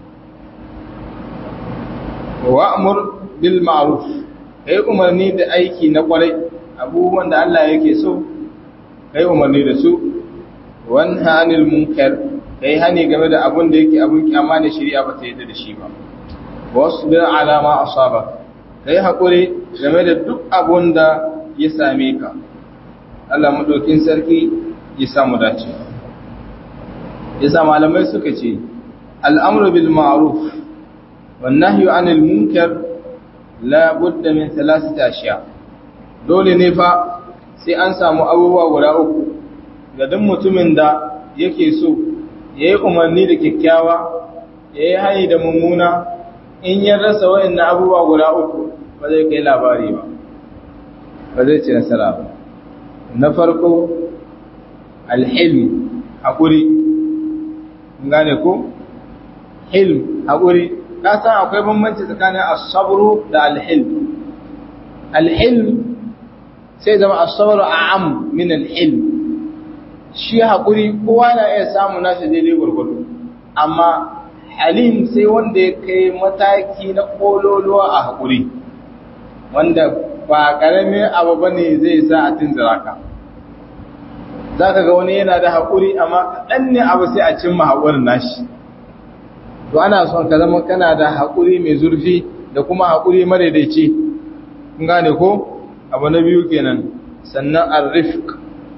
wa'mur bil ma'ruf kai umarni da aiki na kwarai abubuwan da Allah yake so kai umarni da su wanha anil munkar kai hani game da abun da yake abun kyama ne shari'a ba ta yarda da shi ba wasbir ala ma asaba kai hakuri game da duk abun da ya same ka Allah madaukin sarki ya samu dace yasa malamai suka ce al'amru bil ma'ruf wan nahyu anil munkar la budda min thalathati ashiya dole ne fa sai an samu abubuwa guda uku ga duk mutumin da yake so yayi umarni da kyakkyawa yayi hayi da mummuna in ya rasa wayannan abubuwa guda uku ba zai kai labari ba ba zai ci nasara ba na farko alhilm haƙuri gane ko hilm haƙuri ka san akwai bambanci tsakanin as-sabru da alhilm alhilm sai zama as-sabru a'am min alhilm shi haƙuri kowa na iya samu nashi daidai gurgudu amma halim sai wanda ya kai mataki na kololuwa a haƙuri wanda ba ƙaramin abu ba ne zai sa a tunzura ka za ka ga wani yana da haƙuri amma kaɗan ne abu sai a cimma haƙurin nashi to ana son ka zama kana da haƙuri mai zurfi da kuma haƙuri madaidaici kun gane ko abu na biyu kenan sannan arrifk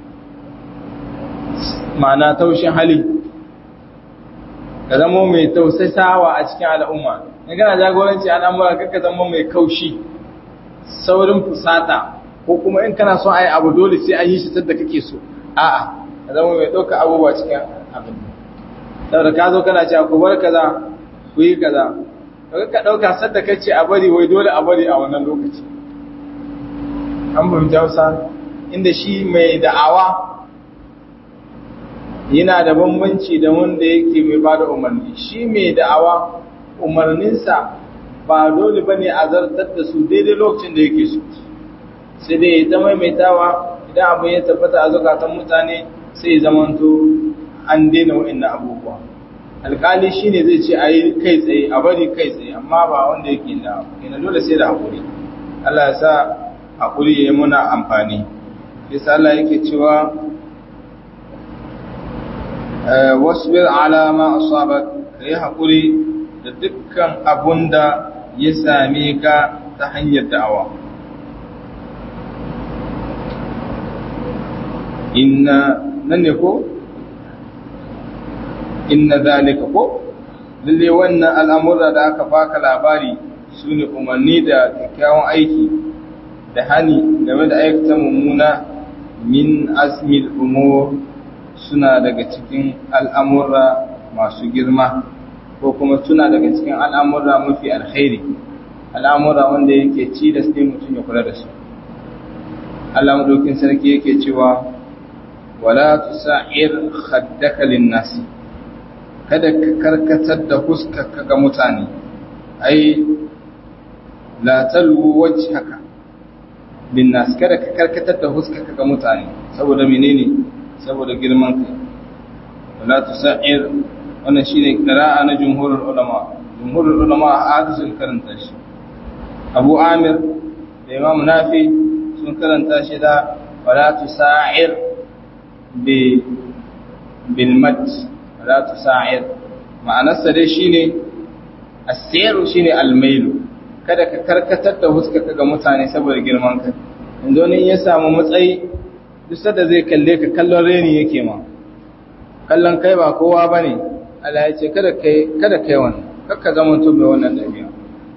ma'ana taushin hali ka zama mai tausasawa a cikin al'umma in kana jagoranci al'amura kakka zama mai kaushi saurin fusata ko kuma in kana son ayi abu dole sai an yi shi sadda kake so a'a ka zama mai ɗauka abubuwa cikin abin saboda ka zo kana cewa ku bar kaza ku yi kaza kaga ka ɗauka sadda kace a bari wai dole a bari a wannan lokaci an fahimci Hausa inda shi mai da'awa yana da bambanci da wanda yake mai bada umarni shi mai da'awa umarninsa ba dole ba ne a zartar da su daidai lokacin da yake so sai dai ya ta maimaitawa idan abin ya tabbata a zukatan mutane sai ya zamanto an daina wa'annan abubuwa alkali shi ne zai ce a yi kai tsaye a bari kai tsaye amma ba wanda yake da yana dole sai da haƙuri Allah ya sa haƙuri ya yi muna amfani yasa Allah yake cewa wasbir ala ma asabak kai haƙuri da dukkan abun da ya same ka ta hanyar da'awa inna nan ne ko inna zalika ko lalle wannan al'amura da aka baka labari su ne umarni da kyakkyawan aiki da hani game da aikata mummuna min azmil umur suna daga cikin al'amura masu girma ko kuma suna daga cikin al'amura mafi alkhairi al'amura wanda yake ci da sai mutum ya kula da su Allah madaukin sarki yake cewa wala tusa'ir khaddaka lin-nasi kada ka karkatar da huskarka ga mutane ai la talwu wajhaka lin-nas kada ka karkatar da huskarka ga mutane saboda menene saboda girman kai wala tusa'ir wannan shine qira'a na jumhurul ulama jumhurul ulama hadisul karanta shi Abu Amir da Imam Nafi sun karanta shi da wala tusa'ir bi bil mad wala tusa'ir ma'anarsa dai shine asiru shine almailu kada ka karkatar da huskarka ga mutane saboda girman kai inda ne ya samu matsayi duk da zai kalle ka kallon reni yake ma kallon kai ba kowa bane Allah ya ce kada kai kada kai wannan kakka zama to mai wannan dabi'a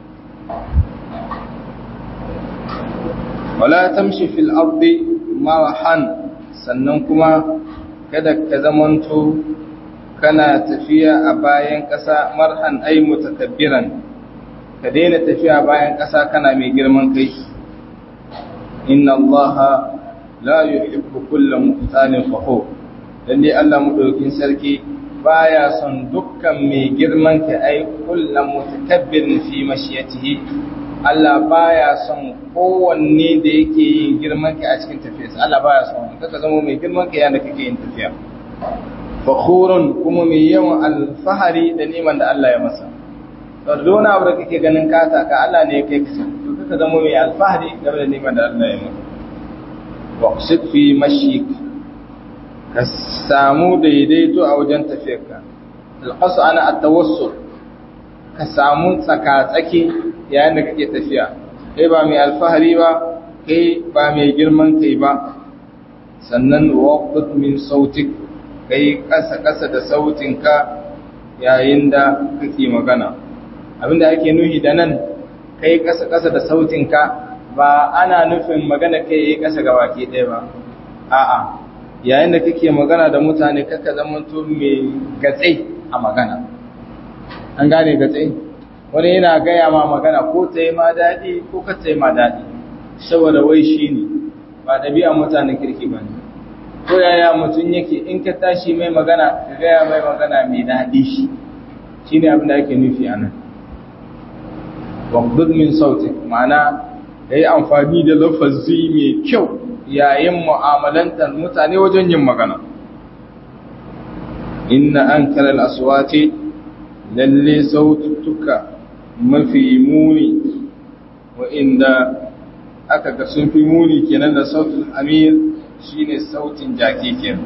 wala tamshi fil ardi marahan sannan kuma kada ka zamanto kana tafiya a bayan ƙasa marhan ai mutakabbiran ka daina tafiya bayan ƙasa kana mai girman kai inna allaha la yuhibbu kulla muhtalin fakhur lalle Allah madaukin sarki baya son dukkan mai girman kai ai kullu mutakabbirin fi mashiyatihi Allah baya son kowanne da yake yin girman kai a cikin tafiyarsa Allah baya son kaka zama mai girman kai yana kake yin tafiya fakhurun kuma mai yawan alfahari da neman da Allah ya masa to dona abu da kake ganin kata ka Allah ne ya kai ka to kaka zama mai alfahari game da neman da Allah ya masa waqsid fi mashik ka samu daidaito a wajen tafiyarka alqasu ana at-tawassul ka samu tsaka-tsaki yayin da kake tafiya kai ba mai alfahari ba kai ba mai girman kai ba sannan waqt min sautik kai kasa-kasa da sautinka yayin da kake magana abinda ake nuhi da nan kai kasa-kasa da sautinka ba ana nufin magana kai yi kasa ga baki ɗaya ba a'a yayin da kake magana da mutane kaka zamanto mai gatsai a magana an gane gatsai wani yana gaya ma magana ko ta yi ma daɗi ko ka ta yi ma daɗi saboda wai shi ne ba ɗabi'a mutanen kirki ba ne ko yaya mutum yake in ka tashi mai magana ka gaya mai magana mai daɗi shi shi ne abin da ake nufi a nan wabdud min sautin ma'ana ya yi amfani da lafazi mai kyau yayin mu'amalantar mutane wajen yin magana inna an kalar aswati lalle saututtuka mafi muni wa'inda aka ga sun fi muni kenan da sautin amir shine sautin jaki kenan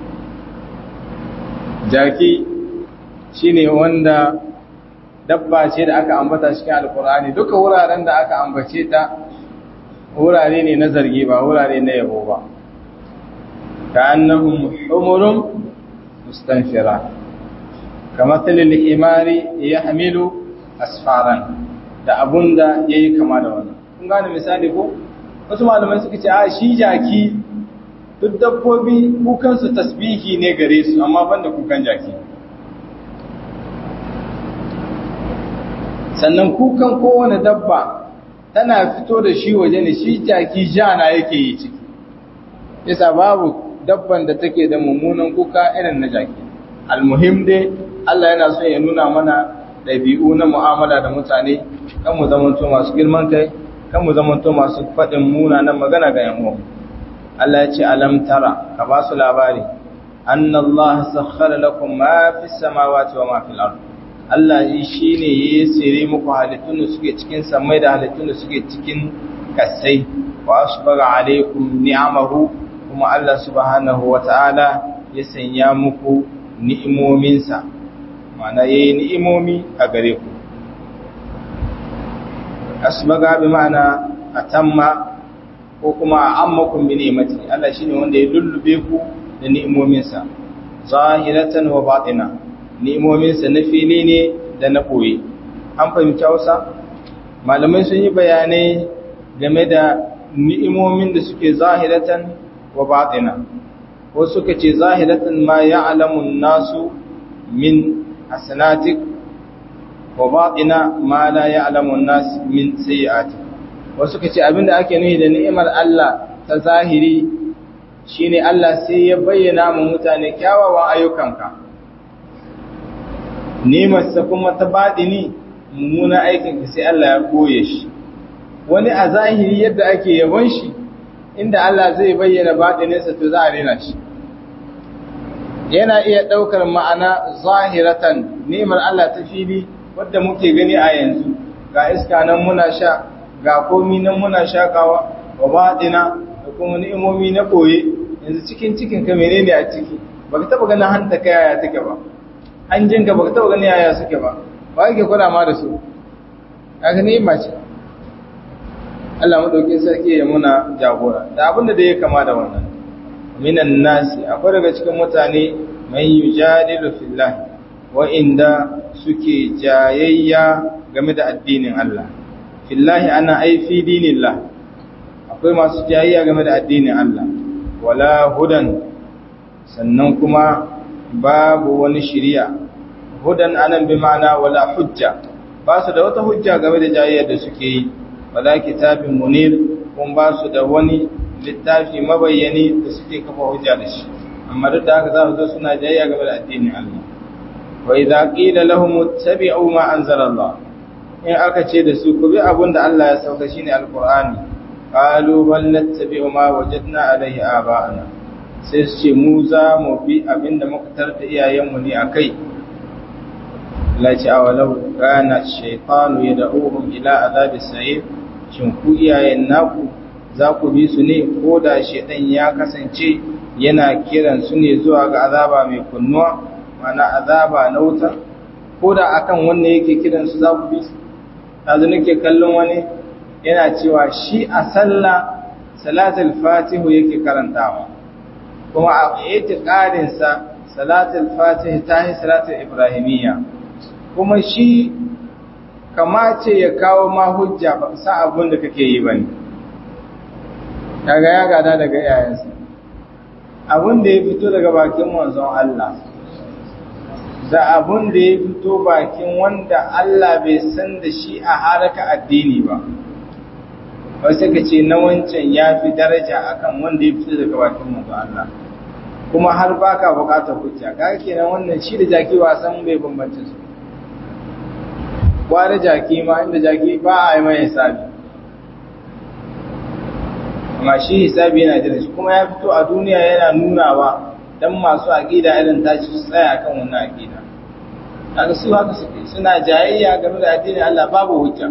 jaki shine wanda dabba ce da aka ambata cikin alkur'ani duka wuraren da aka ambace ta wurare ne na zargi ba wurare na yabo ba ka annahum humurun mustanfira kamar talil himari yahmilu asfaran da abunda yayi kama da wannan kun gane misali ko wasu malamai suka ce a shi jaki duk dabbobi kukansu tasbihi ne gare su amma banda kukan jaki sannan kukan kowane dabba tana fito da shi waje ne shi jaki jana yake yi ciki yasa babu dabban da take da mummunan kuka irin na jaki almuhim dai Allah yana so ya nuna mana ɗabi'u na mu'amala da mutane kan mu zamanto masu girman kai kan mu zamanto masu faɗin munanan magana ga yan uwa Allah ya ce alam tara ka ba su labari anna Allah sakhkhara lakum ma fi samawati wa ma fil ard Allah shi ne ya sire muku halittun da suke cikin samai da halittun da suke cikin kasai wa asbaga alaikum ni'amahu kuma Allah subhanahu wa ta'ala ya sanya muku ni'imominsa ma'ana yayi ni'imomi a gare ku asbaga bi ma'ana atamma ko kuma ammakum bi ni'mati Allah shine wanda ya lullube ku da ni'imominsa zahiratan wa batina ni'imominsa na fili ne da na ɓoye an fahimci hausa malamai sun yi bayanai game da ni'imomin da suke zahiratan wa batina wasu suka ce zahiratan ma ya alamun nasu min hasanatik wa batina ma la ya alamun nasu min sayi'atik wasu suka ce abinda ake nuhi da ni'imar Allah ta zahiri shine Allah sai ya bayyana mu mutane kyawawan ayyukanka nimarsa kuma ta baɗini mummuna aikinka sai Allah ya koye shi wani a zahiri yadda ake yabon shi inda Allah zai bayyana baɗininsa to za a rena shi yana iya ɗaukar ma'ana zahiratan nimar Allah ta fili wadda muke gani a yanzu ga iska nan muna sha ga komi nan muna shakawa wa baɗina da kuma ni'imomi na koye yanzu cikin cikin ka menene a ciki baka taba ganin hanta ka yaya take ba hanjin ka baka taba ganin yaya suke ba ba yake kula ma da su kaga ni'ima ce Allah madaukin sarki ya muna jagora da abin da ya kama da wannan minan nasi akwai daga cikin mutane mai yujadilu fillah wa inda suke jayayya game da addinin Allah fillahi ana ai fi dinillah akwai masu jayayya game da addinin Allah wala hudan sannan kuma babu wani shiriya hudan anan bi ma'ana wala hujja ba su da wata hujja game da jayayyar da suke yi wala kitabin munir kun ba su da wani littafi mabayyani da suke kafa hujja da shi amma duk da haka za su zo suna jayayya game da addinin Allah wa idza qila lahum ittabi'u ma anzala Allah in aka ce da su ku bi abin da Allah ya sauka shine alqur'ani qalu bal nattabi'u ma wajadna alayhi aba'ana sai su ce mu za mu bi abin da muka tarda iyayenmu ne akai la ta'awa law kana shaytanu yad'uhum ila azabi sa'ir shin ku iyayen naku za ku bi su ne ko da shaytan ya kasance yana kiran su ne zuwa ga azaba mai kunnuwa mana azaba na wuta ko da akan wannan yake kiran su za ku bi su yanzu nake kallon wani yana cewa shi a sallah salatul fatihu yake karantawa kuma a itiqadin sa salatul fatihu ta yi salatul ibrahimiyya kuma shi kamace ya kawo ma hujja ba sa abun da kake yi bane kaga ya gada daga iyayensa abun da ya fito daga bakin manzon Allah da abun da ya fito bakin wanda Allah bai san da shi a haraka addini ba wasu ka ce na wancan ya fi daraja akan wanda ya fito daga bakin manzo Allah kuma har baka bukatar hujja kaga kenan wannan shi da jaki wasan bai bambance su kware jaki ma inda jaki ba a yi mai hisabi amma shi hisabi yana jira shi kuma ya fito a duniya yana nunawa dan masu aqida irin tashi su tsaya kan wannan aqida kaga su haka suke suna jayayya game da addinin Allah babu hujja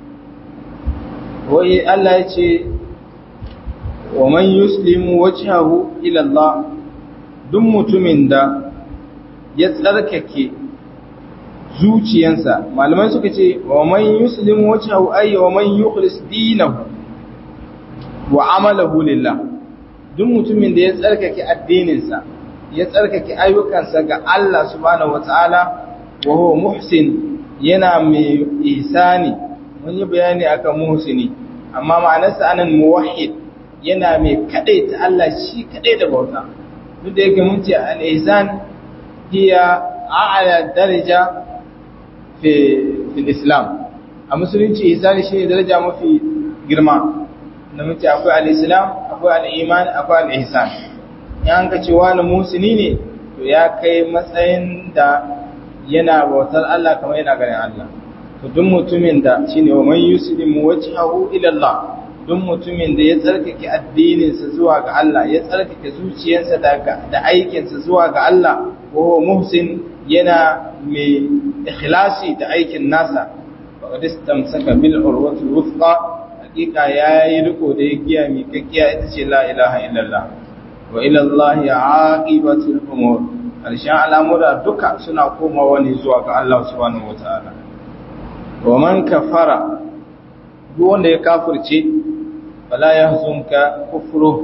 wai Allah ya ce wa man yuslimu wajhahu ila Allah duk mutumin da ya tsarkake zuciyansa malamai suka ce wa man yuslimu wajhahu ay wa man yukhlis dinahu wa amalahu lillah duk mutumin da ya tsarkake addininsa ya tsarkake ayyukansa ga Allah subhanahu wataala wa huwa muhsin yana mai ihsani mun yi bayani akan muhsini amma ma'anarsa anan muwahhid yana mai kadaita Allah shi kadai da bauta duk da yake mun ce al-ihsan hiya a'la daraja fi fi islam a musulunci ihsani shine daraja mafi girma da muke akwai al-islam akwai al-iman akwai al-ihsan yan ka ce wani muhsini ne to ya kai matsayin da yana bautar Allah kamar yana ganin Allah to duk mutumin da shine wa man yuslimu wajhahu ila Allah duk mutumin da ya tsarkake addininsa zuwa ga Allah ya tsarkake zuciyarsa daga da aikinsa zuwa ga Allah wa huwa muhsin yana mai ikhlasi da aikin nasa faqad istamsaka bil urwati wuthqa hakika yayi riko da giya mi kakkiya ita ce la ilaha illallah wa ila Allah aqibatul umur karshen al'amura duka suna komawa ne zuwa ga Allah subhanahu wataala wa man kafara duk wanda ya kafirce fala yahzunka kufru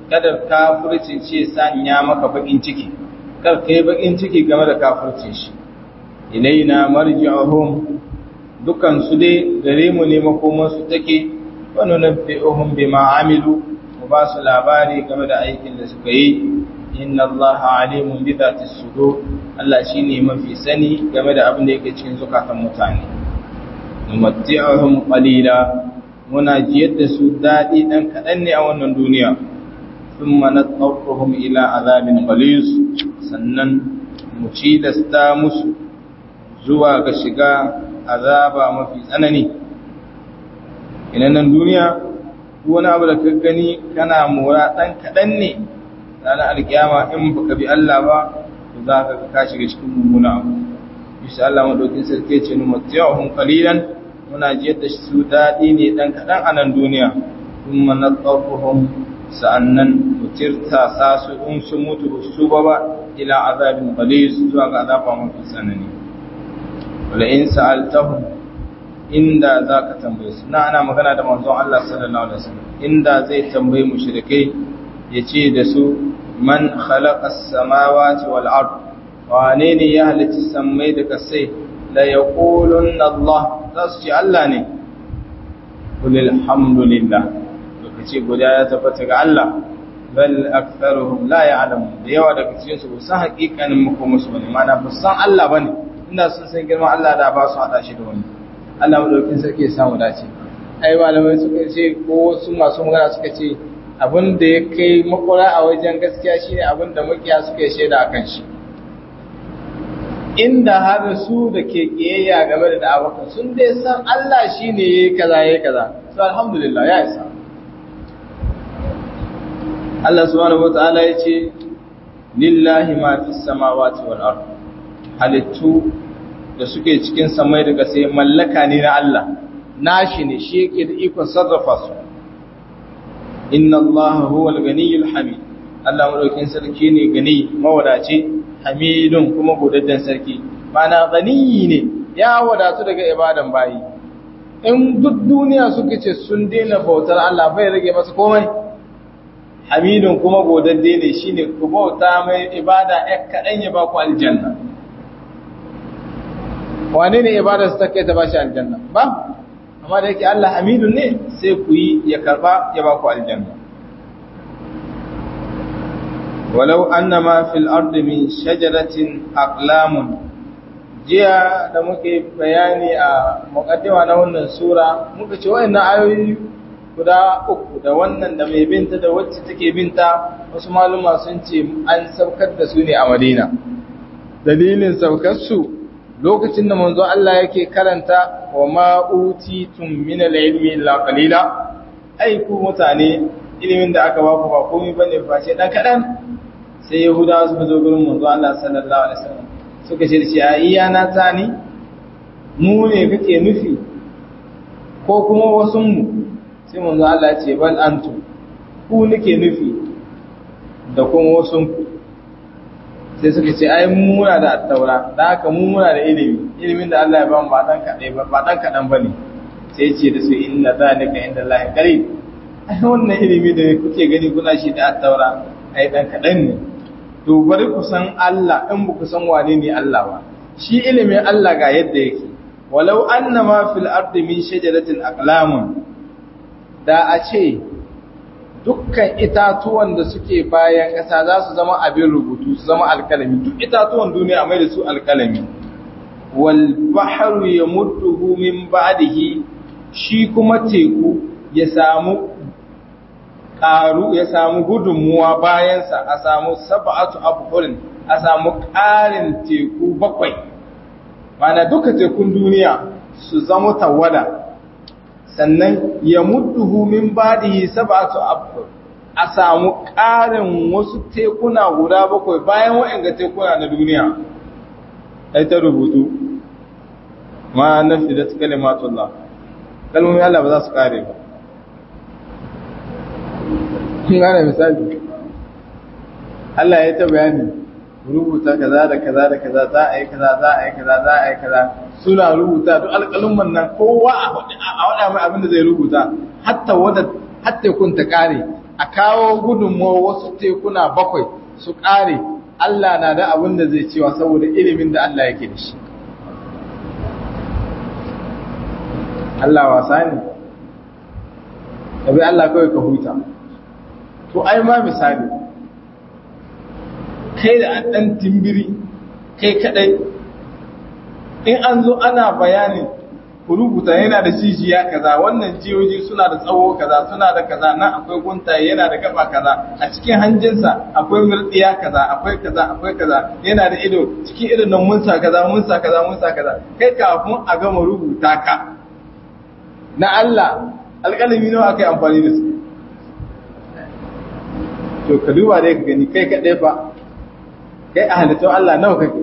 kada kafircin ce sanya maka bakin ciki kar kai bakin ciki game da kafircin shi ilaina marji'uhum dukan su dai gare mu ne makoman su take wa nunabbi'uhum bima amilu mu ba su labari game da aikin da suka yi inna allaha alimun bi dhati sudur Allah shine mafi sani game da abin da yake cikin zukatan mutane numatti'uhum qalila muna jiyar da su dadi dan kadan ne a wannan duniya thumma nadtarruhum ila azabin ghalis sannan mu ci da sta musu zuwa ga shiga azaba mafi tsanani ina nan duniya wani abu da ka gani kana mora dan kadan ne ranar alkiyama in baka bi Allah ba za ka ka shiga cikin mummuna abu insha Allah madaukin sarki ce nu matiyahum qalilan muna jiyar da su dadi ne dan kadan a nan duniya kuma nadhafuhum sa'annan mutirta sa su in sun mutu su ba ba ila azabin qalis zuwa ga azaba mafi sanani wala in sa'altahum inda zaka tambaye su na ana magana da manzon Allah sallallahu alaihi wasallam inda zai tambaye mushrikai yace da su man khalaqa as-samawati wal ard wane ne ya halitta sammai da kasai la yaqulun Allah zasu ce Allah ne qul alhamdulillah to kace guda ya tabbata ga Allah bal aktharuhum la ya'lamun da yawa daga cikin su san hakikanin makomar su bane mana ba san Allah bane inda sun san girman Allah da ba su hada shi da wani Allah madaukin sarki ya samu dace ai malamai suka ce ko wasu masu magana suka ce abin da ya kai makwara a wajen gaskiya shine abin da makiya suka shaida a kan shi inda har su da ke kiyayya game da da'awakan sun dai san Allah shine yayi kaza yayi kaza so alhamdulillah ya isa Allah subhanahu wataala yace lillahi ma fis samawati wal ard halittu da suke cikin samai daga sai mallaka ne na Allah nashi ne shi yake da ikon sarrafa su inna Allah huwa al-ganiyyul hamid Allah madaukin sarki ne gani mawadaci hamidun kuma godaddan sarki mana ganiyi ne ya wadatu daga ibadan bayi in duk duniya suka ce sun daina bautar Allah bai rage masa komai hamidun kuma godadde ne shine ku bauta mai ibada ɗan kaɗan ya ba ku aljanna wane ne ibada su take ta ba shi aljanna ba amma da yake Allah hamidun ne sai ku yi ya karba ya ba ku aljanna walau annama fil ardi min shajaratin aqlamun jiya da muke bayani a muqaddima na wannan sura muka ce wayannan ayoyi guda uku da wannan da mai binta da wacce take binta wasu maluma sun ce an saukar da su ne a Madina dalilin saukar su lokacin da manzo Allah yake karanta wa ma utitum min al-ilmi illa qalila ai ku mutane ilimin da aka baku ba komai bane face dan kadan sai yahudawa suka zo gurin manzo Allah sallallahu alaihi wasallam suka ce shi iya na tani mu ne kake nufi ko kuma wasu mu sai manzo Allah ya ce bal antum ku nake nufi da kuma wasu ku sai suka ce ai muna da attaura da haka mu muna da ilimi ilimin da Allah ya ba mu ba dan kadai ba ba dan kadan bane sai ce da su inna zalika inda Allah qarib ai wannan ilimi da kuke gani kuna shi da attaura ai dan kadan ne to bari ku san Allah in ba ku san wane ne Allah ba shi ilimin Allah ga yadda yake walau annama fil ardi min shajaratin aqlamun da a ce dukkan itatuwan da suke bayan ƙasa za su zama abin rubutu su zama alkalami duk itatuwan duniya mai da su alkalami wal bahru yamudduhu min ba'dihi shi kuma teku ya samu ƙaru ya samu gudunmuwa bayansa a samu sab'atu abhurin a samu ƙarin teku bakwai mana duka tekun duniya su zama tawada sannan ya mudduhu min badihi sab'atu abhur a samu ƙarin wasu tekuna guda bakwai bayan waɗanda tekuna na duniya ai ta rubutu ma nafidat kalimatullah kalmomin Allah ba za su kare ba kun gane misali Allah ya ta bayani rubuta kaza da kaza da kaza za a yi kaza za a yi kaza za a yi kaza suna rubuta duk alƙalumman nan kowa a waɗa mai abin da zai rubuta hatta wadda hatta kun ta kare a kawo gudunmuwa wasu tekuna bakwai su ƙare Allah na da abin da zai cewa saboda ilimin da Allah yake da shi Allah wasa ne tabi Allah kawai ka huta to ai ma misali kai da an ɗan timbiri kai kaɗai in an zo ana bayanin ku rubuta yana da jijiya kaza wannan jiyoyi suna da tsawo kaza suna da kaza nan akwai guntaye yana da gaba kaza a cikin hanjinsa akwai murdiya kaza akwai kaza akwai kaza yana da ido cikin irin nan munsa kaza munsa kaza munsa kaza kai kafin a gama rubuta ka na Allah alƙalami nawa aka yi amfani da su to ka duba dai ka gani kai kaɗai fa kai a halittun Allah nawa kake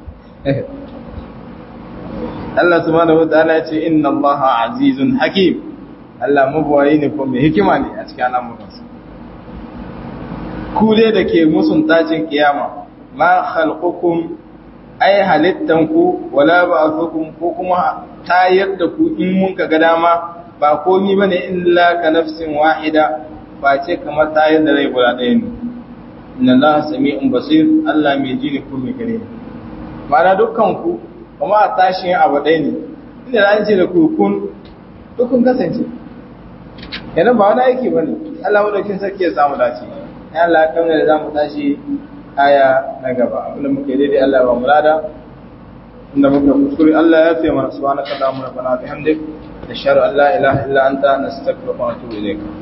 Allah subhanahu wataala ya ce inna Allah azizun hakim Allah mabuwayi ne ko mai hikima ne a cikin al'amuransa ku dai da ke musun tacin kiyama ma khalqukum ay halittanku wala ba'thukum ko kuma tayar da ku in mun ka ga dama ba komi bane illa ka nafsin wahida ba ce kamar tayar da rai guda ɗaya ne inna Allah sami'un basir Allah mai ji ne ko mai gare ne ma'ana dukkan ku kuma a tashin abu ɗaya ne inda an ce da kukun dukkan kasance yana ba wani aiki ba ne Allah madaukin sarki ya samu dace ya Allah kamar da za mu tashi aya na gaba abinda muke daidai Allah ba mulada inda muka kuskure Allah ya fiye mana subhanaka allahumma rabbana bihamdik nashhadu an la ilaha illa anta nastaghfiruka wa natubu ilayk